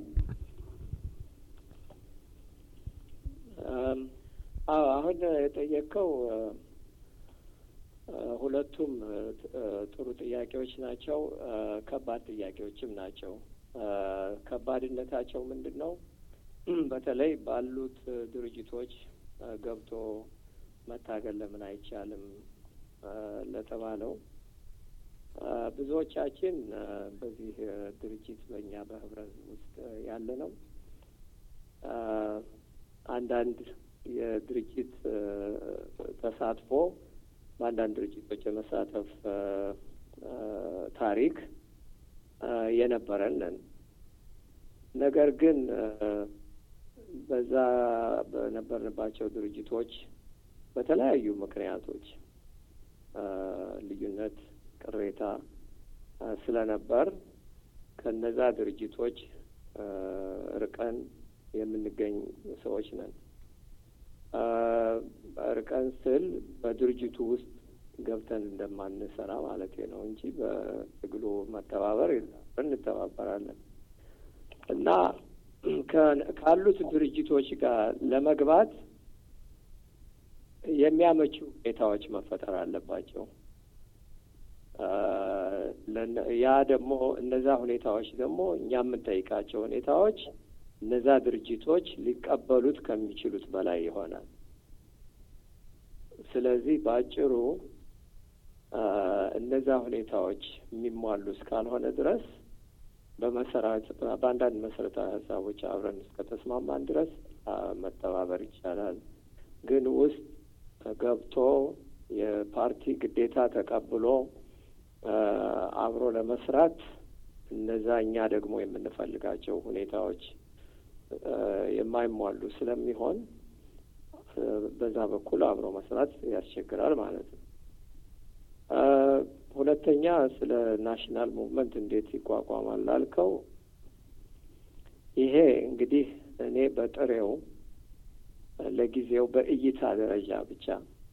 አዎ አሁን የጠየቀው ሁለቱም ጥሩ ጥያቄዎች ናቸው። ከባድ ጥያቄዎችም ናቸው። ከባድነታቸው ምንድን ነው? በተለይ ባሉት ድርጅቶች ገብቶ መታገል ለምን አይቻልም ለተባለው ብዙዎቻችን በዚህ ድርጅት በእኛ በህብረት ውስጥ ያለ ነው አንዳንድ የድርጅት ተሳትፎ በአንዳንድ ድርጅቶች የመሳተፍ ታሪክ የነበረን ነን። ነገር ግን በዛ በነበርንባቸው ድርጅቶች በተለያዩ ምክንያቶች ልዩነት፣ ቅሬታ ስለነበር ከነዛ ድርጅቶች ርቀን የምንገኝ ሰዎች ነን። ርቀን ስል በድርጅቱ ውስጥ ገብተን እንደማንሰራ ማለት ነው እንጂ በትግሉ መተባበር እንተባበራለን እና ካሉት ድርጅቶች ጋር ለመግባት የሚያመቹ ሁኔታዎች መፈጠር አለባቸው። ያ ደግሞ እነዛ ሁኔታዎች ደግሞ እኛ የምንጠይቃቸው ሁኔታዎች እነዛ ድርጅቶች ሊቀበሉት ከሚችሉት በላይ ይሆናል። ስለዚህ በአጭሩ እነዛ ሁኔታዎች የሚሟሉ እስካልሆነ ድረስ በመሰረት በአንዳንድ መሰረታዊ ሀሳቦች አብረን እስከተስማማን ድረስ መተባበር ይቻላል። ግን ውስጥ ገብቶ የፓርቲ ግዴታ ተቀብሎ አብሮ ለመስራት እነዛ እኛ ደግሞ የምንፈልጋቸው ሁኔታዎች የማይሟሉ ስለሚሆን በዛ በኩል አብሮ መስራት ያስቸግራል ማለት ነው። ሁለተኛ ስለ ናሽናል ሙቭመንት እንዴት ይቋቋማል ላልከው፣ ይሄ እንግዲህ እኔ በጥሬው ለጊዜው በእይታ ደረጃ ብቻ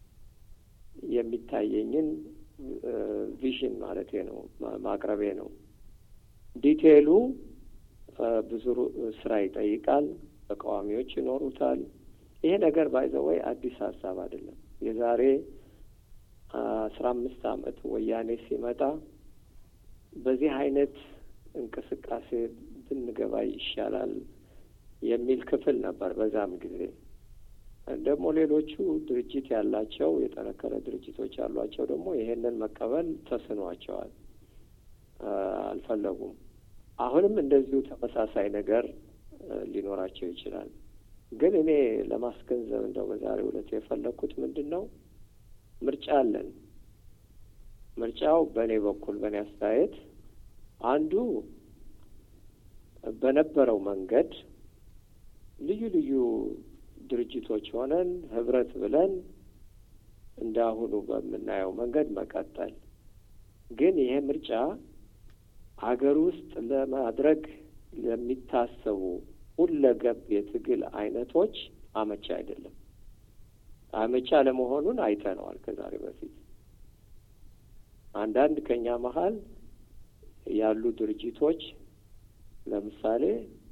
የሚታየኝን ቪዥን ማለቴ ነው ማቅረቤ ነው። ዲቴይሉ ብዙ ስራ ይጠይቃል። ተቃዋሚዎች ይኖሩታል። ይሄ ነገር ባይዘወይ አዲስ ሀሳብ አይደለም። የዛሬ አስራ አምስት ዓመት ወያኔ ሲመጣ በዚህ አይነት እንቅስቃሴ ብንገባ ይሻላል የሚል ክፍል ነበር በዛም ጊዜ። ደግሞ ሌሎቹ ድርጅት ያላቸው የጠነከረ ድርጅቶች ያሏቸው ደግሞ ይሄንን መቀበል ተስኗቸዋል፣ አልፈለጉም። አሁንም እንደዚሁ ተመሳሳይ ነገር ሊኖራቸው ይችላል። ግን እኔ ለማስገንዘብ እንደው በዛሬው ዕለት የፈለግኩት ምንድን ነው ምርጫ አለን። ምርጫው በእኔ በኩል በእኔ አስተያየት አንዱ በነበረው መንገድ ልዩ ልዩ ድርጅቶች ሆነን ህብረት ብለን እንደ አሁኑ በምናየው መንገድ መቀጠል። ግን ይሄ ምርጫ አገር ውስጥ ለማድረግ ለሚታሰቡ ሁለገብ የትግል አይነቶች አመቻ አይደለም። አመቻ ለመሆኑን አይተነዋል ከዛሬ በፊት አንዳንድ ከኛ መሀል ያሉ ድርጅቶች ለምሳሌ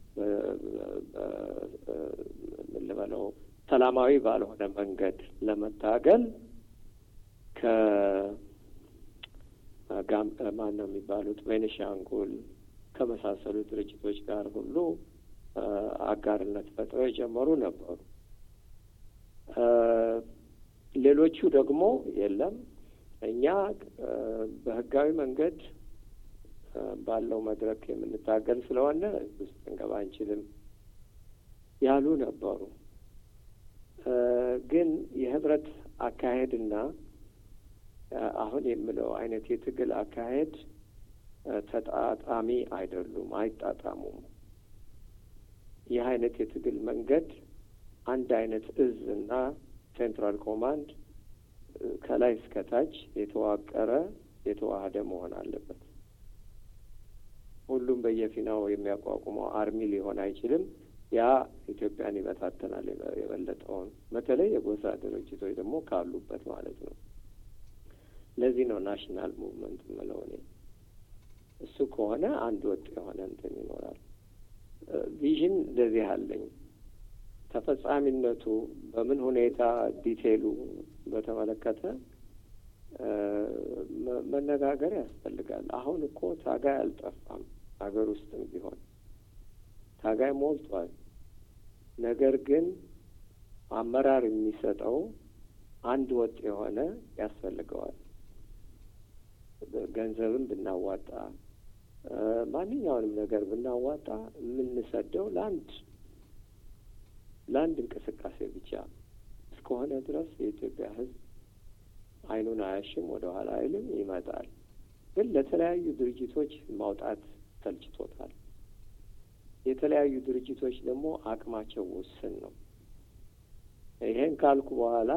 ምን ልበለው ሰላማዊ ባልሆነ መንገድ ለመታገል ከማን ነው የሚባሉት ቤኒሻንጉል ከመሳሰሉ ድርጅቶች ጋር ሁሉ አጋርነት ፈጥረው የጀመሩ ነበሩ። ሌሎቹ ደግሞ የለም እኛ በህጋዊ መንገድ ባለው መድረክ የምንታገል ስለሆነ ውስጥ እንገባ አንችልም ያሉ ነበሩ። ግን የህብረት አካሄድና አሁን የምለው አይነት የትግል አካሄድ ተጣጣሚ አይደሉም፣ አይጣጣሙም። ይህ አይነት የትግል መንገድ አንድ አይነት እዝ እና ሴንትራል ኮማንድ ከላይ እስከ ታች የተዋቀረ የተዋህደ መሆን አለበት። ሁሉም በየፊናው የሚያቋቁመው አርሚ ሊሆን አይችልም። ያ ኢትዮጵያን ይበታተናል የበለጠውን፣ በተለይ የጎሳ ድርጅቶች ደግሞ ካሉበት ማለት ነው። ለዚህ ነው ናሽናል ሙቭመንት የምለው እኔ። እሱ ከሆነ አንድ ወጥ የሆነ እንትን ይኖራል። ቪዥን እንደዚህ አለኝ። ተፈጻሚነቱ በምን ሁኔታ ዲቴይሉ በተመለከተ መነጋገር ያስፈልጋል። አሁን እኮ ታጋይ አልጠፋም፣ ሀገር ውስጥም ቢሆን ታጋይ ሞልቷል። ነገር ግን አመራር የሚሰጠው አንድ ወጥ የሆነ ያስፈልገዋል። ገንዘብም ብናዋጣ ማንኛውንም ነገር ብናዋጣ የምንሰደው ለአንድ ለአንድ እንቅስቃሴ ብቻ እስከሆነ ድረስ የኢትዮጵያ ሕዝብ አይኑን አያሽም፣ ወደ ኋላ አይልም፣ ይመጣል። ግን ለተለያዩ ድርጅቶች ማውጣት ሰልችቶታል። የተለያዩ ድርጅቶች ደግሞ አቅማቸው ውስን ነው። ይሄን ካልኩ በኋላ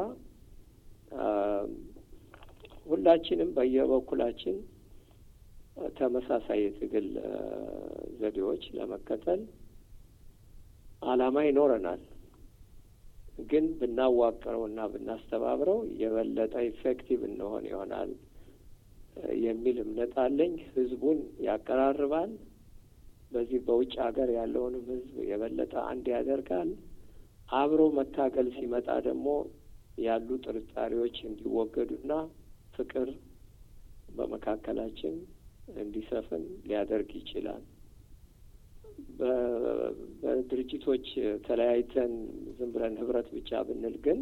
ሁላችንም በየበኩላችን ተመሳሳይ የትግል ዘዴዎች ለመከተል ዓላማ ይኖረናል። ግን ብናዋቅረው እና ብናስተባብረው የበለጠ ኢፌክቲቭ እንሆን ይሆናል የሚል እምነት አለኝ። ህዝቡን ያቀራርባል። በዚህ በውጭ ሀገር ያለውንም ህዝብ የበለጠ አንድ ያደርጋል። አብሮ መታገል ሲመጣ ደግሞ ያሉ ጥርጣሬዎች እንዲወገዱና ፍቅር በመካከላችን እንዲሰፍን ሊያደርግ ይችላል። በድርጅቶች ተለያይተን ዝም ብለን ህብረት ብቻ ብንል ግን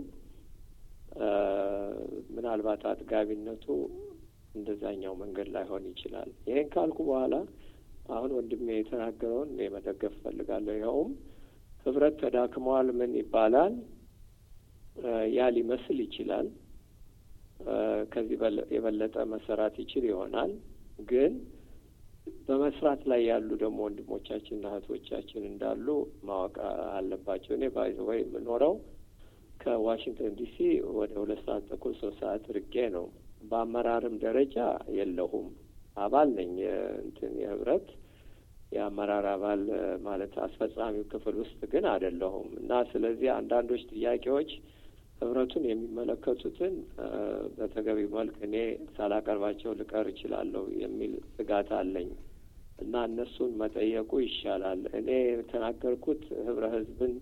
ምናልባት አጥጋቢነቱ እንደዛኛው መንገድ ላይሆን ይችላል። ይሄን ካልኩ በኋላ አሁን ወንድሜ የተናገረውን እኔ መደገፍ እፈልጋለሁ። ይኸውም ህብረት ተዳክመዋል ምን ይባላል? ያ ሊመስል ይችላል። ከዚህ የበለጠ መሰራት ይችል ይሆናል። ግን በመስራት ላይ ያሉ ደግሞ ወንድሞቻችንና እህቶቻችን እንዳሉ ማወቅ አለባቸው። እኔ ባይዘ ወይ የምኖረው ከዋሽንግተን ዲሲ ወደ ሁለት ሰዓት ተኩል ሶስት ሰዓት ርቄ ነው። በአመራርም ደረጃ የለሁም። አባል ነኝ እንትን የህብረት የአመራር አባል ማለት አስፈጻሚው ክፍል ውስጥ ግን አይደለሁም እና ስለዚህ አንዳንዶች ጥያቄዎች ህብረቱን የሚመለከቱትን በተገቢው መልክ እኔ ሳላቀርባቸው ልቀር እችላለሁ የሚል ስጋት አለኝ እና እነሱን መጠየቁ ይሻላል። እኔ የተናገርኩት ህብረ ህዝብን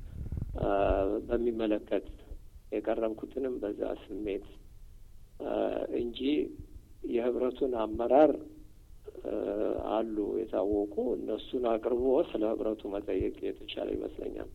በሚመለከት የቀረብኩትንም በዛ ስሜት እንጂ የህብረቱን አመራር አሉ የታወቁ እነሱን አቅርቦ ስለ ህብረቱ መጠየቅ የተቻለ ይመስለኛል።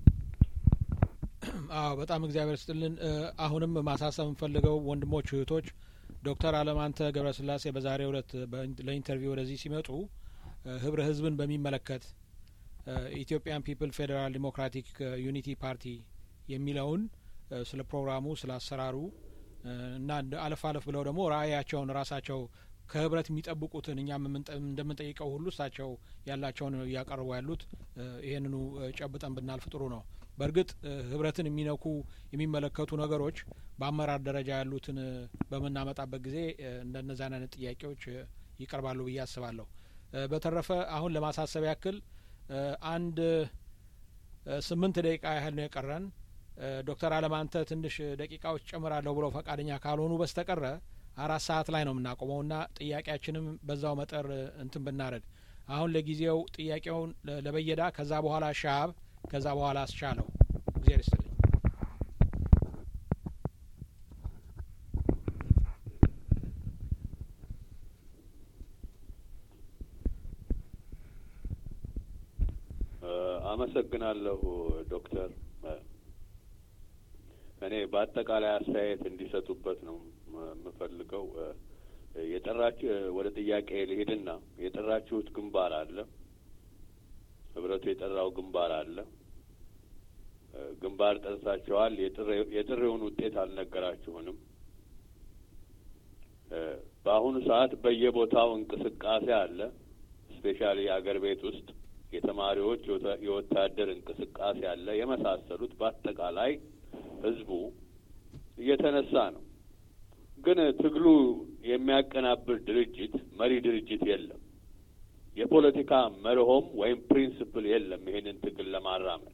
አዎ በጣም እግዚአብሔር ስጥልን። አሁንም ማሳሰብ የምፈልገው ወንድሞች እህቶች፣ ዶክተር አለማንተ ገብረስላሴ በዛሬው ዕለት ለኢንተርቪው ወደዚህ ሲመጡ ህብረ ህዝብን በሚመለከት ኢትዮጵያን ፒፕል ፌዴራል ዲሞክራቲክ ዩኒቲ ፓርቲ የሚለውን ስለ ፕሮግራሙ ስለ አሰራሩ እና አለፍ አለፍ ብለው ደግሞ ራእያቸውን ራሳቸው ከህብረት የሚጠብቁትን እኛም እንደምንጠይቀው ሁሉ እሳቸው ያላቸውን እያቀርቡ ያሉት ይህንኑ ጨብጠን ብናልፍ ጥሩ ነው። በእርግጥ ህብረትን የሚነኩ የሚመለከቱ ነገሮች በአመራር ደረጃ ያሉትን በምናመጣበት ጊዜ እንደነዚያ አይነት ጥያቄዎች ይቀርባሉ ብዬ አስባለሁ። በተረፈ አሁን ለማሳሰብ ያክል አንድ ስምንት ደቂቃ ያህል ነው የቀረን። ዶክተር አለማንተ ትንሽ ደቂቃዎች ጨምራለሁ ብለው ፈቃደኛ ካልሆኑ በስተቀረ አራት ሰዓት ላይ ነው የምናቆመው እና ጥያቄያችንም በዛው መጠር እንትን ብናደርግ አሁን ለጊዜው ጥያቄውን ለበየዳ ከዛ በኋላ ሻሀብ ከዛ በኋላ አስቻለው እግዚአብሔር ይስጥልኝ። አመሰግናለሁ ዶክተር። እኔ በአጠቃላይ አስተያየት እንዲሰጡበት ነው የምፈልገው። የጠራችሁ ወደ ጥያቄ ልሄድና የጠራችሁት ግንባር አለ፣ ህብረቱ የጠራው ግንባር አለ። ግንባር ጠርታችኋል። የጥሪውን ውጤት አልነገራችሁንም። በአሁኑ ሰዓት በየቦታው እንቅስቃሴ አለ። ስፔሻሊ አገር ቤት ውስጥ የተማሪዎች የወታደር እንቅስቃሴ አለ። የመሳሰሉት በአጠቃላይ ህዝቡ እየተነሳ ነው። ግን ትግሉ የሚያቀናብር ድርጅት መሪ ድርጅት የለም። የፖለቲካ መርሆም ወይም ፕሪንስፕል የለም ይሄንን ትግል ለማራመድ።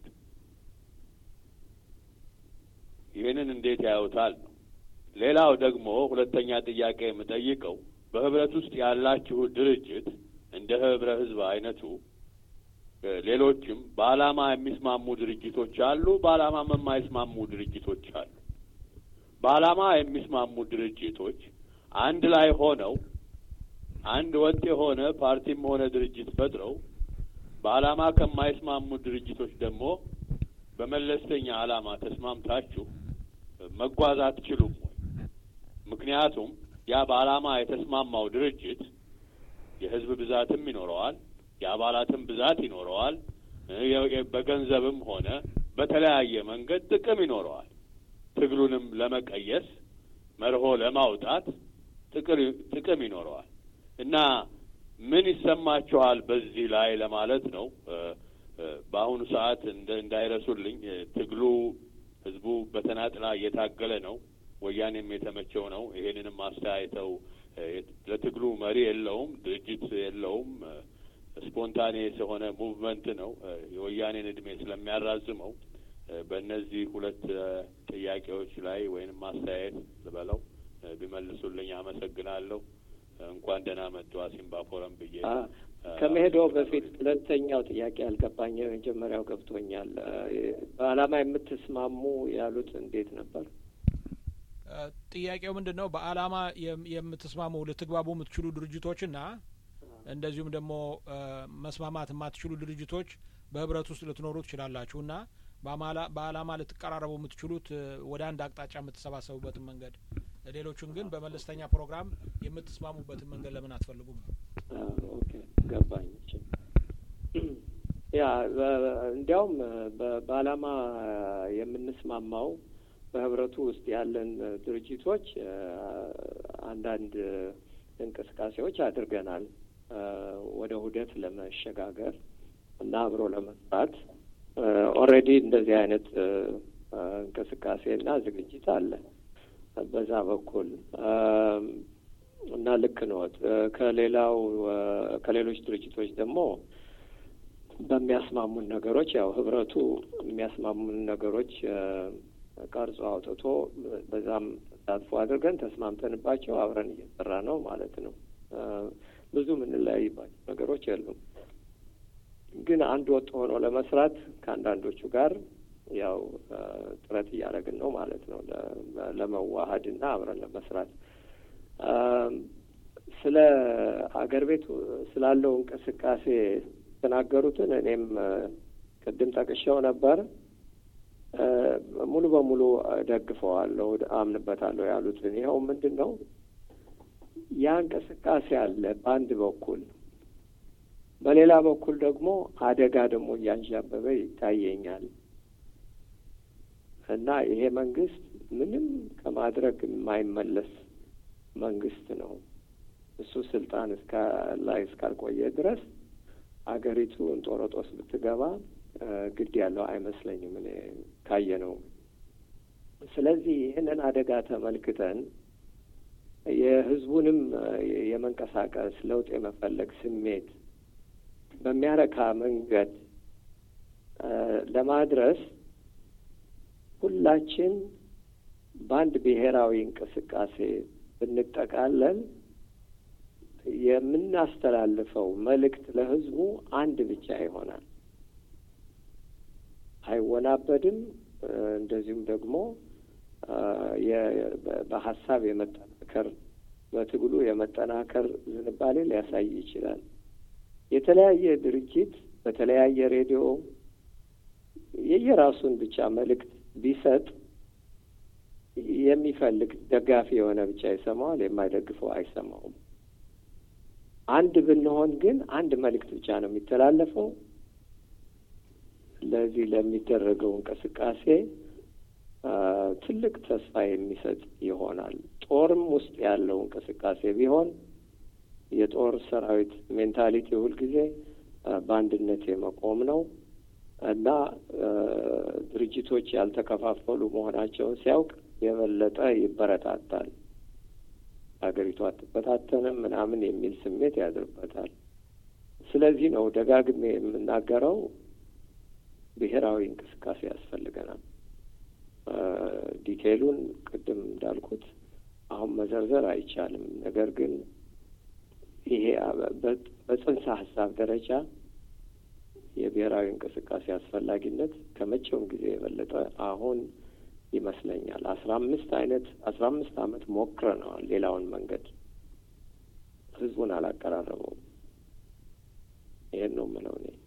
ይህንን እንዴት ያዩታል ነው። ሌላው ደግሞ ሁለተኛ ጥያቄ የምጠይቀው በህብረት ውስጥ ያላችሁ ድርጅት እንደ ህብረ ህዝብ አይነቱ ሌሎችም በዓላማ የሚስማሙ ድርጅቶች አሉ፣ በዓላማም የማይስማሙ ድርጅቶች አሉ። በዓላማ የሚስማሙ ድርጅቶች አንድ ላይ ሆነው አንድ ወጥ የሆነ ፓርቲም ሆነ ድርጅት ፈጥረው በዓላማ ከማይስማሙ ድርጅቶች ደግሞ በመለስተኛ ዓላማ ተስማምታችሁ መጓዝ አትችሉም ወይ? ምክንያቱም ያ በዓላማ የተስማማው ድርጅት የህዝብ ብዛትም ይኖረዋል፣ የአባላትም ብዛት ይኖረዋል፣ በገንዘብም ሆነ በተለያየ መንገድ ጥቅም ይኖረዋል። ትግሉንም ለመቀየስ መርሆ ለማውጣት ጥቅም ይኖረዋል እና ምን ይሰማችኋል በዚህ ላይ ለማለት ነው። በአሁኑ ሰዓት እንዳይረሱልኝ ትግሉ ህዝቡ በተናጥላ እየታገለ ነው። ወያኔም የተመቸው ነው። ይሄንንም አስተያይተው ለትግሉ መሪ የለውም፣ ድርጅት የለውም። ስፖንታኔስ የሆነ ሙቭመንት ነው። የወያኔን እድሜ ስለሚያራዝመው በእነዚህ ሁለት ጥያቄዎች ላይ ወይንም አስተያየት ልበለው ቢመልሱልኝ አመሰግናለሁ። እንኳን ደህና መጡ አሲምባ ፎረም ብዬ ከመሄደው በፊት ሁለተኛው ጥያቄ ያልገባኝ የመጀመሪያው ገብቶኛል። በዓላማ የምትስማሙ ያሉት እንዴት ነበር? ጥያቄው ምንድን ነው? በአላማ የምትስማሙ ልትግባቡ የምትችሉ ድርጅቶችና እንደዚሁም ደግሞ መስማማት የማትችሉ ድርጅቶች በህብረት ውስጥ ልትኖሩ ትችላላችሁ እና በአላማ ልትቀራረቡ የምትችሉት ወደ አንድ አቅጣጫ የምትሰባሰቡበትን መንገድ፣ ሌሎቹን ግን በመለስተኛ ፕሮግራም የምትስማሙበትን መንገድ ለምን አትፈልጉም? ኦኬ ገባኝ። ያ እንዲያውም በአላማ የምንስማማው በህብረቱ ውስጥ ያለን ድርጅቶች አንዳንድ እንቅስቃሴዎች አድርገናል ወደ ውህደት ለመሸጋገር እና አብሮ ለመስራት ኦልሬዲ እንደዚህ አይነት እንቅስቃሴ እና ዝግጅት አለ በዛ በኩል እና ልክ ነዎት። ከሌላው ከሌሎች ድርጅቶች ደግሞ በሚያስማሙን ነገሮች ያው ህብረቱ የሚያስማሙን ነገሮች ቀርጾ አውጥቶ በዛም ተሳትፎ አድርገን ተስማምተንባቸው አብረን እየሰራ ነው ማለት ነው። ብዙ የምንለያይባቸው ነገሮች የሉም። ግን አንድ ወጥ ሆኖ ለመስራት ከአንዳንዶቹ ጋር ያው ጥረት እያደረግን ነው ማለት ነው ለመዋሀድ እና አብረን ለመስራት። ስለ አገር ቤት ስላለው እንቅስቃሴ የተናገሩትን እኔም ቅድም ጠቅሼው ነበር። ሙሉ በሙሉ ደግፈዋለሁ፣ አምንበታለሁ ያሉትን ይኸው ምንድን ነው ያ እንቅስቃሴ አለ በአንድ በኩል በሌላ በኩል ደግሞ አደጋ ደግሞ እያንዣበበ ይታየኛል እና ይሄ መንግስት ምንም ከማድረግ የማይመለስ መንግስት ነው። እሱ ስልጣን እስከ ላይ እስካልቆየ ድረስ አገሪቱ እንጦሮጦስ ብትገባ ግድ ያለው አይመስለኝም እኔ ካየ ነው። ስለዚህ ይህንን አደጋ ተመልክተን የህዝቡንም የመንቀሳቀስ ለውጥ የመፈለግ ስሜት በሚያረካ መንገድ ለማድረስ ሁላችን በአንድ ብሔራዊ እንቅስቃሴ ብንጠቃለል የምናስተላልፈው መልእክት ለህዝቡ አንድ ብቻ ይሆናል። አይወናበድም። እንደዚሁም ደግሞ በሀሳብ የመጠናከር በትግሉ የመጠናከር ዝንባሌ ሊያሳይ ይችላል። የተለያየ ድርጅት በተለያየ ሬዲዮ የየራሱን ብቻ መልእክት ቢሰጥ የሚፈልግ ደጋፊ የሆነ ብቻ ይሰማዋል፣ የማይደግፈው አይሰማውም። አንድ ብንሆን ግን አንድ መልእክት ብቻ ነው የሚተላለፈው። ለዚህ ለሚደረገው እንቅስቃሴ ትልቅ ተስፋ የሚሰጥ ይሆናል። ጦርም ውስጥ ያለው እንቅስቃሴ ቢሆን የጦር ሰራዊት ሜንታሊቲ ሁልጊዜ በአንድነት የመቆም ነው እና ድርጅቶች ያልተከፋፈሉ መሆናቸውን ሲያውቅ የበለጠ ይበረታታል። ሀገሪቱ አትበታተንም ምናምን የሚል ስሜት ያድርበታል። ስለዚህ ነው ደጋግሜ የምናገረው ብሔራዊ እንቅስቃሴ ያስፈልገናል። ዲቴይሉን ቅድም እንዳልኩት አሁን መዘርዘር አይቻልም። ነገር ግን ይሄ በጽንሰ ሀሳብ ደረጃ የብሔራዊ እንቅስቃሴ አስፈላጊነት ከመቼውም ጊዜ የበለጠ አሁን ይመስለኛል። አስራ አምስት አይነት አስራ አምስት አመት ሞክረነዋል። ሌላውን መንገድ ህዝቡን አላቀራረበውም። ይሄን ነው የምለው እኔ።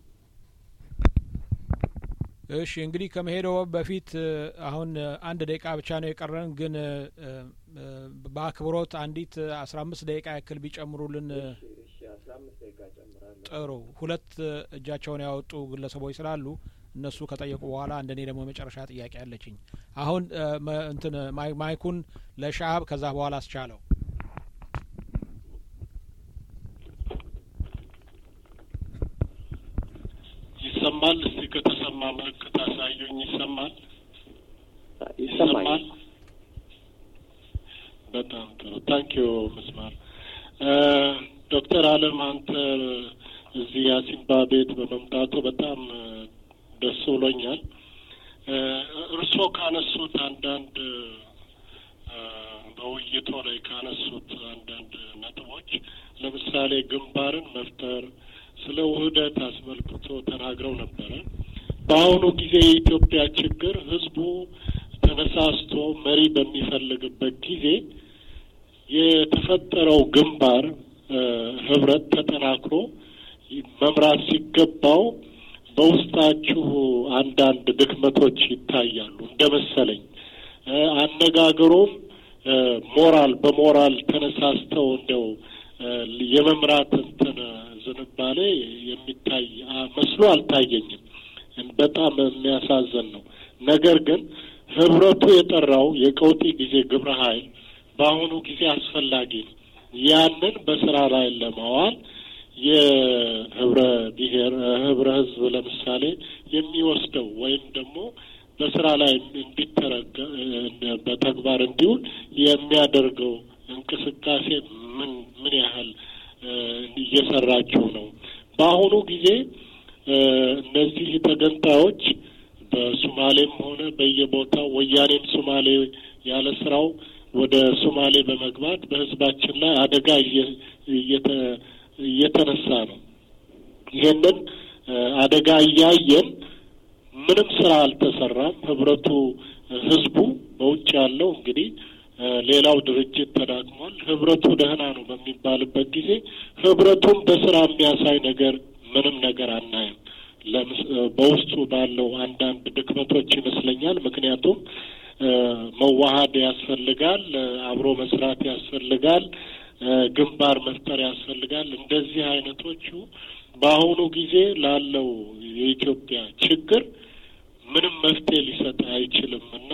እሺ እንግዲህ ከመሄደው በፊት አሁን አንድ ደቂቃ ብቻ ነው የቀረን፣ ግን በአክብሮት አንዲት አስራ አምስት ደቂቃ ያክል ቢጨምሩልን ጥሩ። ሁለት እጃቸውን ያወጡ ግለሰቦች ስላሉ እነሱ ከጠየቁ በኋላ እንደ እኔ ደግሞ የመጨረሻ ጥያቄ አለችኝ። አሁን እንትን ማይኩን ለሻሀብ ከዛ በኋላ አስቻለው። ይሰማል? እስቲ ከተሰማ ምልክት አሳዩኝ። ይሰማል? ይሰማል። በጣም ጥሩ ታንኪዩ ምስማር። ዶክተር አለም አንተ እዚህ የአሲምባ ቤት በመምጣቱ በጣም ደስ ብሎኛል። እርስዎ ካነሱት አንዳንድ በውይይቶ ላይ ካነሱት አንዳንድ ነጥቦች ለምሳሌ ግንባርን መፍጠር ስለ ውህደት አስመልክቶ ተናግረው ነበረ። በአሁኑ ጊዜ የኢትዮጵያ ችግር ህዝቡ ተነሳስቶ መሪ በሚፈልግበት ጊዜ የተፈጠረው ግንባር ህብረት ተጠናክሮ መምራት ሲገባው በውስጣችሁ አንዳንድ ድክመቶች ይታያሉ እንደ መሰለኝ። አነጋገሩም ሞራል በሞራል ተነሳስተው እንደው የመምራት እንትን ዝንባሌ የሚታይ መስሎ አልታየኝም። በጣም የሚያሳዝን ነው። ነገር ግን ህብረቱ የጠራው የቀውጢ ጊዜ ግብረ ኃይል በአሁኑ ጊዜ አስፈላጊ ነው። ያንን በስራ ላይ ለማዋል የህብረ ብሔር ህብረ ህዝብ ለምሳሌ የሚወስደው ወይም ደግሞ በስራ ላይ እንዲተረገ በተግባር እንዲውል የሚያደርገው እንቅስቃሴ ምን ምን ያህል እየሰራችሁ ነው? በአሁኑ ጊዜ እነዚህ ተገንጣዮች በሱማሌም ሆነ በየቦታው ወያኔም ሱማሌ ያለ ስራው ወደ ሱማሌ በመግባት በህዝባችን ላይ አደጋ እየተነሳ ነው። ይሄንን አደጋ እያየን ምንም ስራ አልተሰራም። ህብረቱ ህዝቡ በውጭ ያለው እንግዲህ ሌላው ድርጅት ተዳክሟል። ህብረቱ ደህና ነው በሚባልበት ጊዜ ህብረቱን በስራ የሚያሳይ ነገር ምንም ነገር አናይም። በውስጡ ባለው አንዳንድ ድክመቶች ይመስለኛል። ምክንያቱም መዋሀድ ያስፈልጋል፣ አብሮ መስራት ያስፈልጋል፣ ግንባር መፍጠር ያስፈልጋል። እንደዚህ አይነቶቹ በአሁኑ ጊዜ ላለው የኢትዮጵያ ችግር ምንም መፍትሄ ሊሰጥ አይችልም እና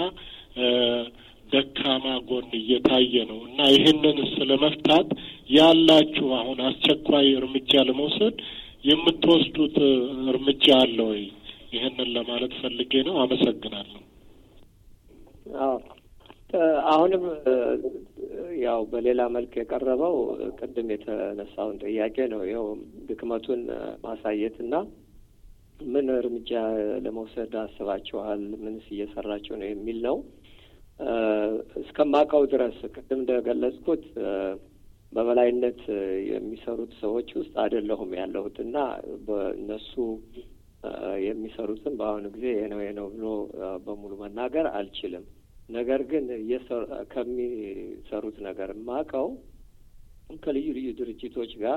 ደካማ ጎን እየታየ ነው እና ይህንን ስለመፍታት ያላችሁ አሁን አስቸኳይ እርምጃ ለመውሰድ የምትወስዱት እርምጃ አለ ወይ? ይህንን ለማለት ፈልጌ ነው። አመሰግናለሁ። አዎ አሁንም ያው በሌላ መልክ የቀረበው ቅድም የተነሳውን ጥያቄ ነው። ይኸው ድክመቱን ማሳየት እና ምን እርምጃ ለመውሰድ አስባችኋል? ምንስ እየሰራችሁ ነው የሚል ነው። እስከማውቀው ድረስ ቅድም እንደገለጽኩት በበላይነት የሚሰሩት ሰዎች ውስጥ አይደለሁም ያለሁት እና በእነሱ የሚሰሩትን በአሁኑ ጊዜ ይሄ ነው ይሄ ነው ብሎ በሙሉ መናገር አልችልም። ነገር ግን ከሚሰሩት ነገር የማውቀው ከልዩ ልዩ ድርጅቶች ጋር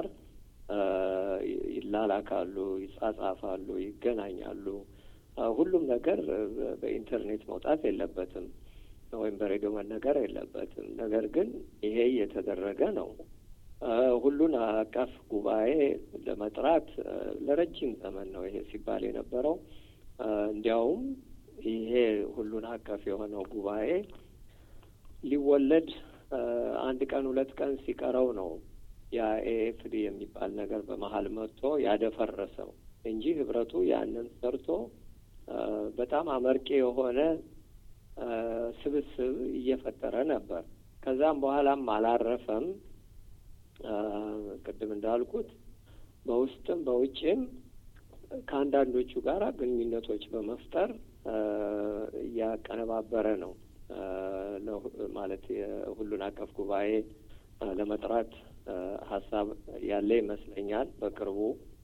ይላላካሉ፣ ይጻጻፋሉ፣ ይገናኛሉ። ሁሉም ነገር በኢንተርኔት መውጣት የለበትም ወይም በሬዲዮ መነገር የለበትም። ነገር ግን ይሄ እየተደረገ ነው። ሁሉን አቀፍ ጉባኤ ለመጥራት ለረጅም ዘመን ነው ይሄ ሲባል የነበረው። እንዲያውም ይሄ ሁሉን አቀፍ የሆነው ጉባኤ ሊወለድ አንድ ቀን ሁለት ቀን ሲቀረው ነው ያ ኤኤፍዲ የሚባል ነገር በመሀል መጥቶ ያደፈረሰው እንጂ ህብረቱ ያንን ሰርቶ በጣም አመርቂ የሆነ ስብስብ እየፈጠረ ነበር። ከዛም በኋላም አላረፈም። ቅድም እንዳልኩት በውስጥም በውጭም ከአንዳንዶቹ ጋር ግንኙነቶች በመፍጠር እያቀነባበረ ነው ማለት የሁሉን አቀፍ ጉባኤ ለመጥራት ሀሳብ ያለ ይመስለኛል። በቅርቡ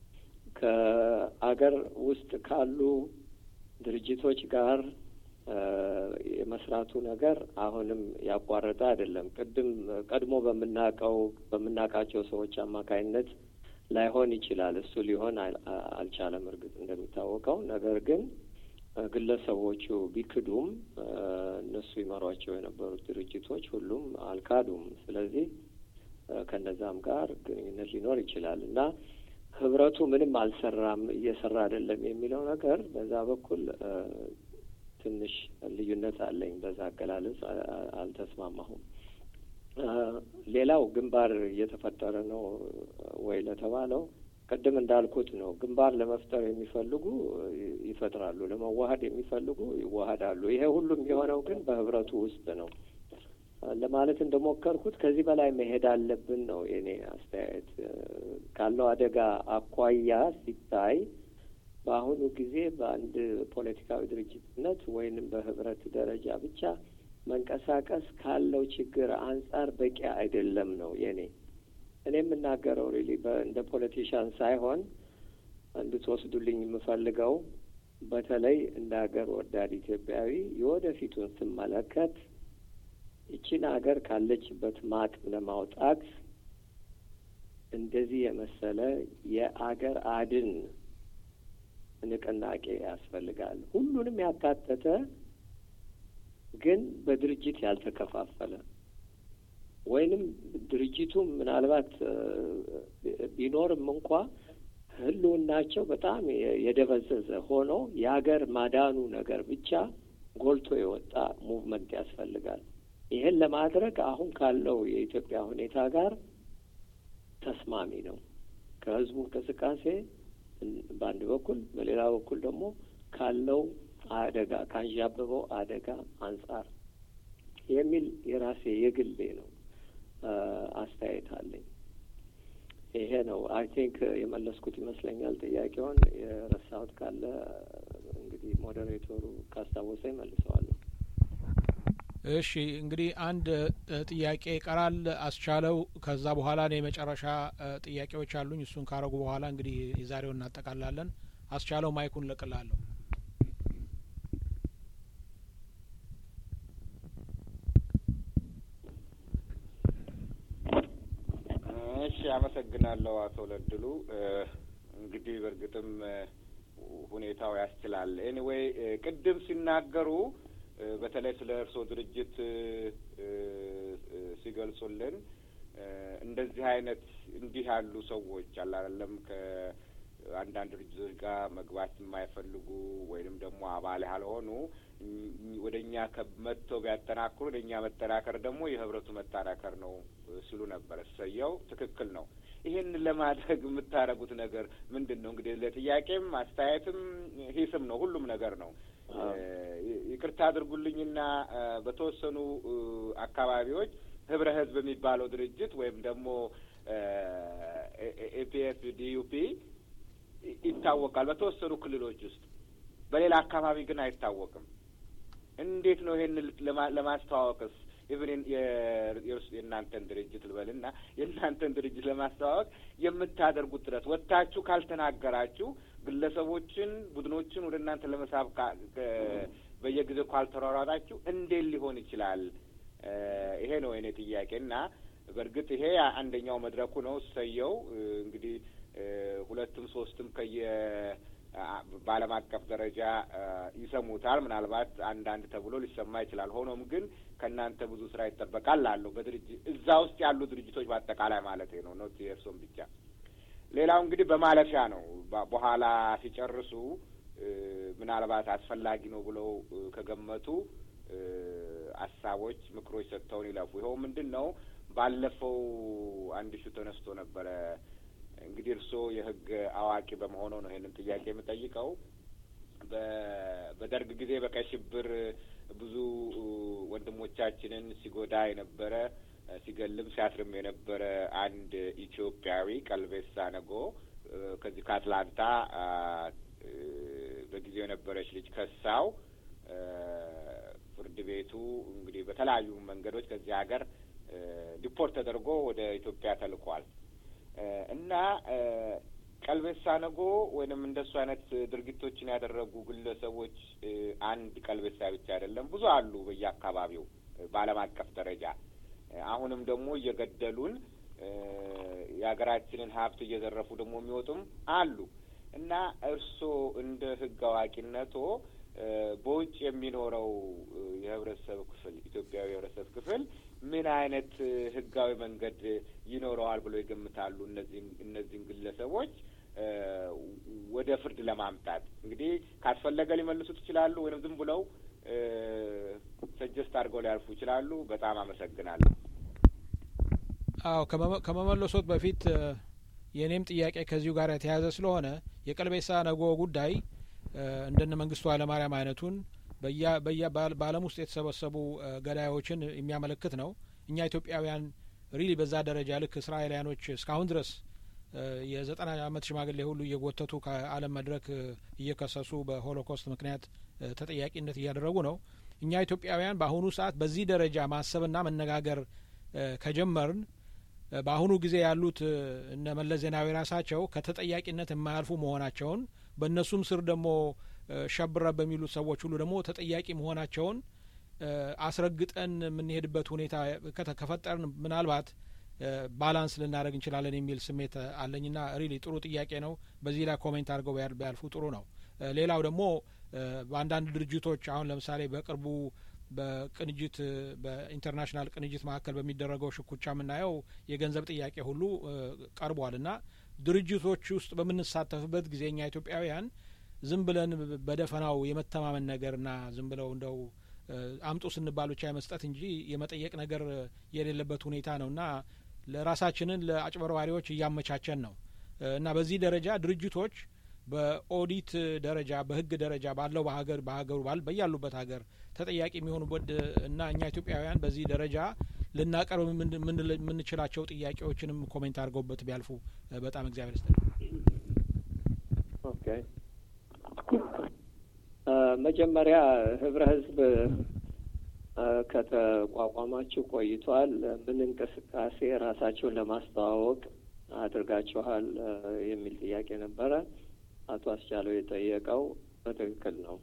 ከአገር ውስጥ ካሉ ድርጅቶች ጋር የመስራቱ ነገር አሁንም ያቋረጠ አይደለም። ቅድም ቀድሞ በምናውቀው በምናውቃቸው ሰዎች አማካይነት ላይሆን ይችላል። እሱ ሊሆን አልቻለም እርግጥ እንደሚታወቀው። ነገር ግን ግለሰቦቹ ቢክዱም እነሱ ይመሯቸው የነበሩት ድርጅቶች ሁሉም አልካዱም። ስለዚህ ከነዛም ጋር ግንኙነት ሊኖር ይችላል እና ህብረቱ ምንም አልሰራም፣ እየሰራ አይደለም የሚለው ነገር በዛ በኩል ትንሽ ልዩነት አለኝ። በዛ አገላለጽ አልተስማማሁም። ሌላው ግንባር እየተፈጠረ ነው ወይ ለተባለው ቅድም እንዳልኩት ነው። ግንባር ለመፍጠር የሚፈልጉ ይፈጥራሉ፣ ለመዋሀድ የሚፈልጉ ይዋሀዳሉ። ይሄ ሁሉም የሆነው ግን በህብረቱ ውስጥ ነው። ለማለት እንደሞከርኩት ከዚህ በላይ መሄድ አለብን ነው የኔ አስተያየት። ካለው አደጋ አኳያ ሲታይ በአሁኑ ጊዜ በአንድ ፖለቲካዊ ድርጅትነት ወይንም በህብረት ደረጃ ብቻ መንቀሳቀስ ካለው ችግር አንጻር በቂ አይደለም ነው የኔ እኔ የምናገረው ሪሊ እንደ ፖለቲሻን ሳይሆን እንድትወስዱልኝ የምፈልገው በተለይ እንደ ሀገር ወዳድ ኢትዮጵያዊ የወደፊቱን ስመለከት ይቺን ሀገር ካለችበት ማጥ ለማውጣት እንደዚህ የመሰለ የአገር አድን ንቅናቄ ያስፈልጋል። ሁሉንም ያካተተ ግን በድርጅት ያልተከፋፈለ ወይንም ድርጅቱም ምናልባት ቢኖርም እንኳ ህልውናቸው በጣም የደበዘዘ ሆኖ የሀገር ማዳኑ ነገር ብቻ ጎልቶ የወጣ ሙቭመንት ያስፈልጋል። ይህን ለማድረግ አሁን ካለው የኢትዮጵያ ሁኔታ ጋር ተስማሚ ነው። ከህዝቡ እንቅስቃሴ በአንድ በኩል፣ በሌላ በኩል ደግሞ ካለው አደጋ ካንዣበበው አደጋ አንጻር የሚል የራሴ የግሌ ነው አስተያየት አለኝ። ይሄ ነው አይ ቲንክ የመለስኩት ይመስለኛል። ጥያቄውን የረሳሁት ካለ እንግዲህ ሞዴሬተሩ ካስታወሰ ይመልሰዋለሁ። እሺ እንግዲህ አንድ ጥያቄ ይቀራል አስቻለው። ከዛ በኋላ እኔ የመጨረሻ ጥያቄዎች አሉኝ። እሱን ካረጉ በኋላ እንግዲህ የዛሬውን እናጠቃላለን። አስቻለው ማይኩን ለቅላለሁ። እሺ፣ አመሰግናለሁ አቶ ለድሉ። እንግዲህ በእርግጥም ሁኔታው ያስችላል። ኤኒዌይ ቅድም ሲናገሩ በተለይ ስለ እርስዎ ድርጅት ሲገልጹልን እንደዚህ አይነት እንዲህ ያሉ ሰዎች አላለም ከአንዳንድ ድርጅቶች ጋር መግባት የማይፈልጉ ወይንም ደግሞ አባል ያልሆኑ ወደ እኛ መጥተው ቢያጠናክሩ ለእኛ መጠናከር ደግሞ የህብረቱ መጠናከር ነው ሲሉ ነበር። እሰየው፣ ትክክል ነው። ይህን ለማድረግ የምታደርጉት ነገር ምንድን ነው? እንግዲህ ለጥያቄም አስተያየትም ሂስም ነው፣ ሁሉም ነገር ነው። ይቅርታ አድርጉልኝና በተወሰኑ አካባቢዎች ህብረ ህዝብ የሚባለው ድርጅት ወይም ደግሞ ኤፒኤፍ ዲዩፒ ይታወቃል በተወሰኑ ክልሎች ውስጥ፣ በሌላ አካባቢ ግን አይታወቅም። እንዴት ነው ይሄን ለማስተዋወቅስ ኢቭን የእናንተን ድርጅት ልበልና የእናንተን ድርጅት ለማስተዋወቅ የምታደርጉት ጥረት ወጥታችሁ ካልተናገራችሁ ግለሰቦችን፣ ቡድኖችን ወደ እናንተ ለመሳብ በየጊዜው ካልተሯሯጣችሁ እንዴት ሊሆን ይችላል? ይሄ ነው የኔ ጥያቄ እና በእርግጥ ይሄ አንደኛው መድረኩ ነው። እሰየው እንግዲህ ሁለትም ሶስትም ከየ በዓለም አቀፍ ደረጃ ይሰሙታል። ምናልባት አንዳንድ ተብሎ ሊሰማ ይችላል። ሆኖም ግን ከእናንተ ብዙ ስራ ይጠበቃል ላለው በድርጅት እዛ ውስጥ ያሉ ድርጅቶች በአጠቃላይ ማለት ነው ኖት የእርሶም ብቻ። ሌላው እንግዲህ በማለፊያ ነው። በኋላ ሲጨርሱ ምናልባት አስፈላጊ ነው ብለው ከገመቱ ሀሳቦች፣ ምክሮች ሰጥተውን ይለፉ። ይኸው ምንድን ነው ባለፈው አንድ ሹ ተነስቶ ነበረ እንግዲህ እርስዎ የሕግ አዋቂ በመሆኑ ነው ይሄንን ጥያቄ የምጠይቀው። በደርግ ጊዜ በቀይ ሽብር ብዙ ወንድሞቻችንን ሲጎዳ የነበረ ሲገልም ሲያስርም የነበረ አንድ ኢትዮጵያዊ ቀልቤሳ ነጎ ከዚህ ከአትላንታ በጊዜው የነበረች ልጅ ከሳው ፍርድ ቤቱ እንግዲህ በተለያዩ መንገዶች ከዚህ ሀገር ዲፖርት ተደርጎ ወደ ኢትዮጵያ ተልኳል። እና ቀልቤሳ ነጎ ወይንም እንደሱ አይነት ድርጊቶችን ያደረጉ ግለሰቦች አንድ ቀልቤሳ ብቻ አይደለም፣ ብዙ አሉ በየአካባቢው በዓለም አቀፍ ደረጃ አሁንም ደግሞ እየገደሉን የሀገራችንን ሀብት እየዘረፉ ደግሞ የሚወጡም አሉ እና እርስዎ እንደ ሕግ አዋቂነቶ በውጭ የሚኖረው የህብረተሰብ ክፍል ኢትዮጵያዊ የህብረተሰብ ክፍል ምን አይነት ህጋዊ መንገድ ይኖረዋል ብለው ይገምታሉ? እነዚህን እነዚህን ግለሰቦች ወደ ፍርድ ለማምጣት እንግዲህ ካስፈለገ ሊመልሱት ይችላሉ፣ ወይም ዝም ብለው ሰጀስት አድርገው ሊያልፉ ይችላሉ። በጣም አመሰግናለሁ። አዎ ከመመለሶት በፊት የእኔም ጥያቄ ከዚሁ ጋር የተያያዘ ስለሆነ የቀልቤሳ ነጎ ጉዳይ እንደነ መንግስቱ ኃይለማርያም አይነቱን በያ በዓለም ውስጥ የተሰበሰቡ ገዳዮችን የሚያመለክት ነው። እኛ ኢትዮጵያውያን ሪሊ በዛ ደረጃ ልክ እስራኤላውያኖች እስካሁን ድረስ የዘጠና ዓመት ሽማግሌ ሁሉ እየጎተቱ ከዓለም መድረክ እየከሰሱ በሆሎኮስት ምክንያት ተጠያቂነት እያደረጉ ነው። እኛ ኢትዮጵያውያን በአሁኑ ሰዓት በዚህ ደረጃ ማሰብና መነጋገር ከጀመርን በአሁኑ ጊዜ ያሉት እነ መለስ ዜናዊ ራሳቸው ከተጠያቂነት የማያልፉ መሆናቸውን በእነሱም ስር ደግሞ ሸብረ በሚሉት ሰዎች ሁሉ ደግሞ ተጠያቂ መሆናቸውን አስረግጠን የምንሄድበት ሁኔታ ከፈጠርን ምናልባት ባላንስ ልናደረግ እንችላለን የሚል ስሜት አለኝና ሪሊ ጥሩ ጥያቄ ነው። በዚህ ላይ ኮሜንት አድርገው ቢያልፉ ጥሩ ነው። ሌላው ደግሞ በአንዳንድ ድርጅቶች አሁን ለምሳሌ በቅርቡ በቅንጅት በኢንተርናሽናል ቅንጅት መካከል በሚደረገው ሽኩቻ የምናየው የገንዘብ ጥያቄ ሁሉ ቀርቧል እና ድርጅቶች ውስጥ በምንሳተፍበት ጊዜ እኛ ኢትዮጵያውያን ዝም ብለን በደፈናው የመተማመን ነገርና ዝም ብለው እንደው አምጡ ስንባል ብቻ የመስጠት እንጂ የመጠየቅ ነገር የሌለበት ሁኔታ ነው እና ለራሳችንን ለአጭበርባሪዎች እያመቻቸን ነው እና በዚህ ደረጃ ድርጅቶች በኦዲት ደረጃ በሕግ ደረጃ ባለው በሀገር በሀገሩ ባል በያሉበት ሀገር ተጠያቂ የሚሆኑበት እና እኛ ኢትዮጵያውያን በዚህ ደረጃ ልናቀርብ የምንችላቸው ጥያቄዎችንም ኮሜንት አድርገውበት ቢያልፉ በጣም እግዚአብሔር ይስጥ። ኦኬ መጀመሪያ ህብረ ህዝብ ከተቋቋማችሁ ቆይቷል። ምን እንቅስቃሴ ራሳቸውን ለማስተዋወቅ አድርጋችኋል የሚል ጥያቄ ነበረ። አቶ አስቻለው የጠየቀው በትክክል ነው።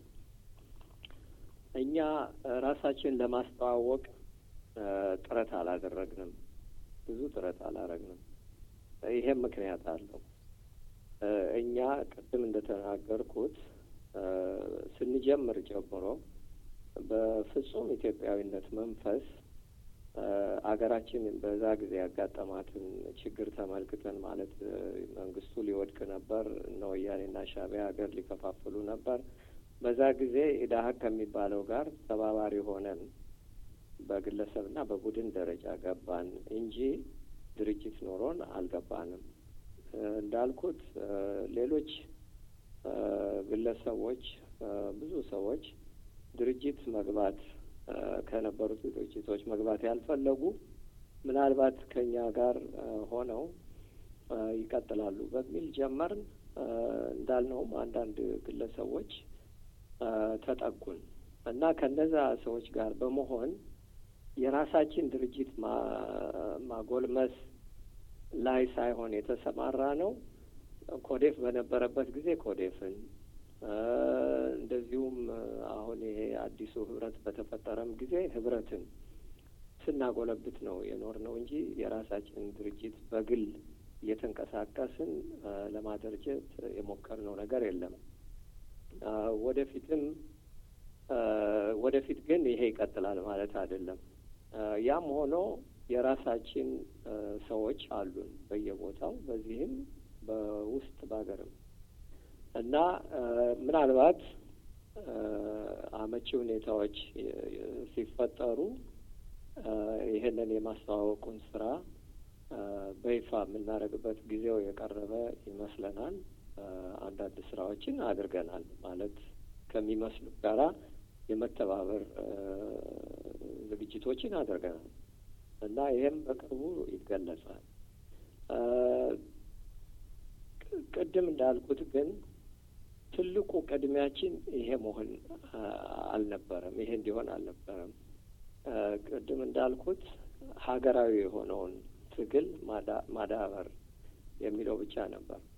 እኛ ራሳችን ለማስተዋወቅ ጥረት አላደረግንም፣ ብዙ ጥረት አላደረግንም። ይሄም ምክንያት አለው። እኛ ቅድም እንደተናገርኩት ስንጀምር ጀምሮ በፍጹም ኢትዮጵያዊነት መንፈስ አገራችን በዛ ጊዜ ያጋጠማትን ችግር ተመልክተን ማለት መንግስቱ ሊወድቅ ነበር፣ እነ ወያኔና ሻዕቢያ ሀገር ሊከፋፍሉ ነበር። በዛ ጊዜ ኢዳሀቅ ከሚባለው ጋር ተባባሪ ሆነን በግለሰብና በቡድን ደረጃ ገባን እንጂ ድርጅት ኖሮን አልገባንም። እንዳልኩት ሌሎች ግለሰቦች ብዙ ሰዎች ድርጅት መግባት ከነበሩት ድርጅቶች መግባት ያልፈለጉ ምናልባት ከኛ ጋር ሆነው ይቀጥላሉ በሚል ጀመርን። እንዳልነውም አንዳንድ ግለሰቦች ተጠጉን እና ከነዛ ሰዎች ጋር በመሆን የራሳችን ድርጅት ማጎልመስ ላይ ሳይሆን የተሰማራ ነው። ኮዴፍ በነበረበት ጊዜ ኮዴፍን እንደዚሁም አሁን ይሄ አዲሱ ህብረት በተፈጠረም ጊዜ ህብረትን ስናጎለብት ነው የኖር ነው እንጂ የራሳችንን ድርጅት በግል እየተንቀሳቀስን ለማደራጀት የሞከርነው ነገር የለም። ወደፊትም ወደፊት ግን ይሄ ይቀጥላል ማለት አይደለም። ያም ሆኖ የራሳችን ሰዎች አሉን በየቦታው በዚህም በውስጥ በሀገርም እና ምናልባት አመቺ ሁኔታዎች ሲፈጠሩ ይህንን የማስተዋወቁን ስራ በይፋ የምናደርግበት ጊዜው የቀረበ ይመስለናል። አንዳንድ ስራዎችን አድርገናል ማለት ከሚመስሉ ጋራ የመተባበር ዝግጅቶችን አድርገናል እና ይህም በቅርቡ ይገለጻል። ቅድም እንዳልኩት ግን ትልቁ ቅድሚያችን ይሄ መሆን አልነበረም። ይሄ እንዲሆን አልነበረም። ቅድም እንዳልኩት ሀገራዊ የሆነውን ትግል ማዳበር የሚለው ብቻ ነበር።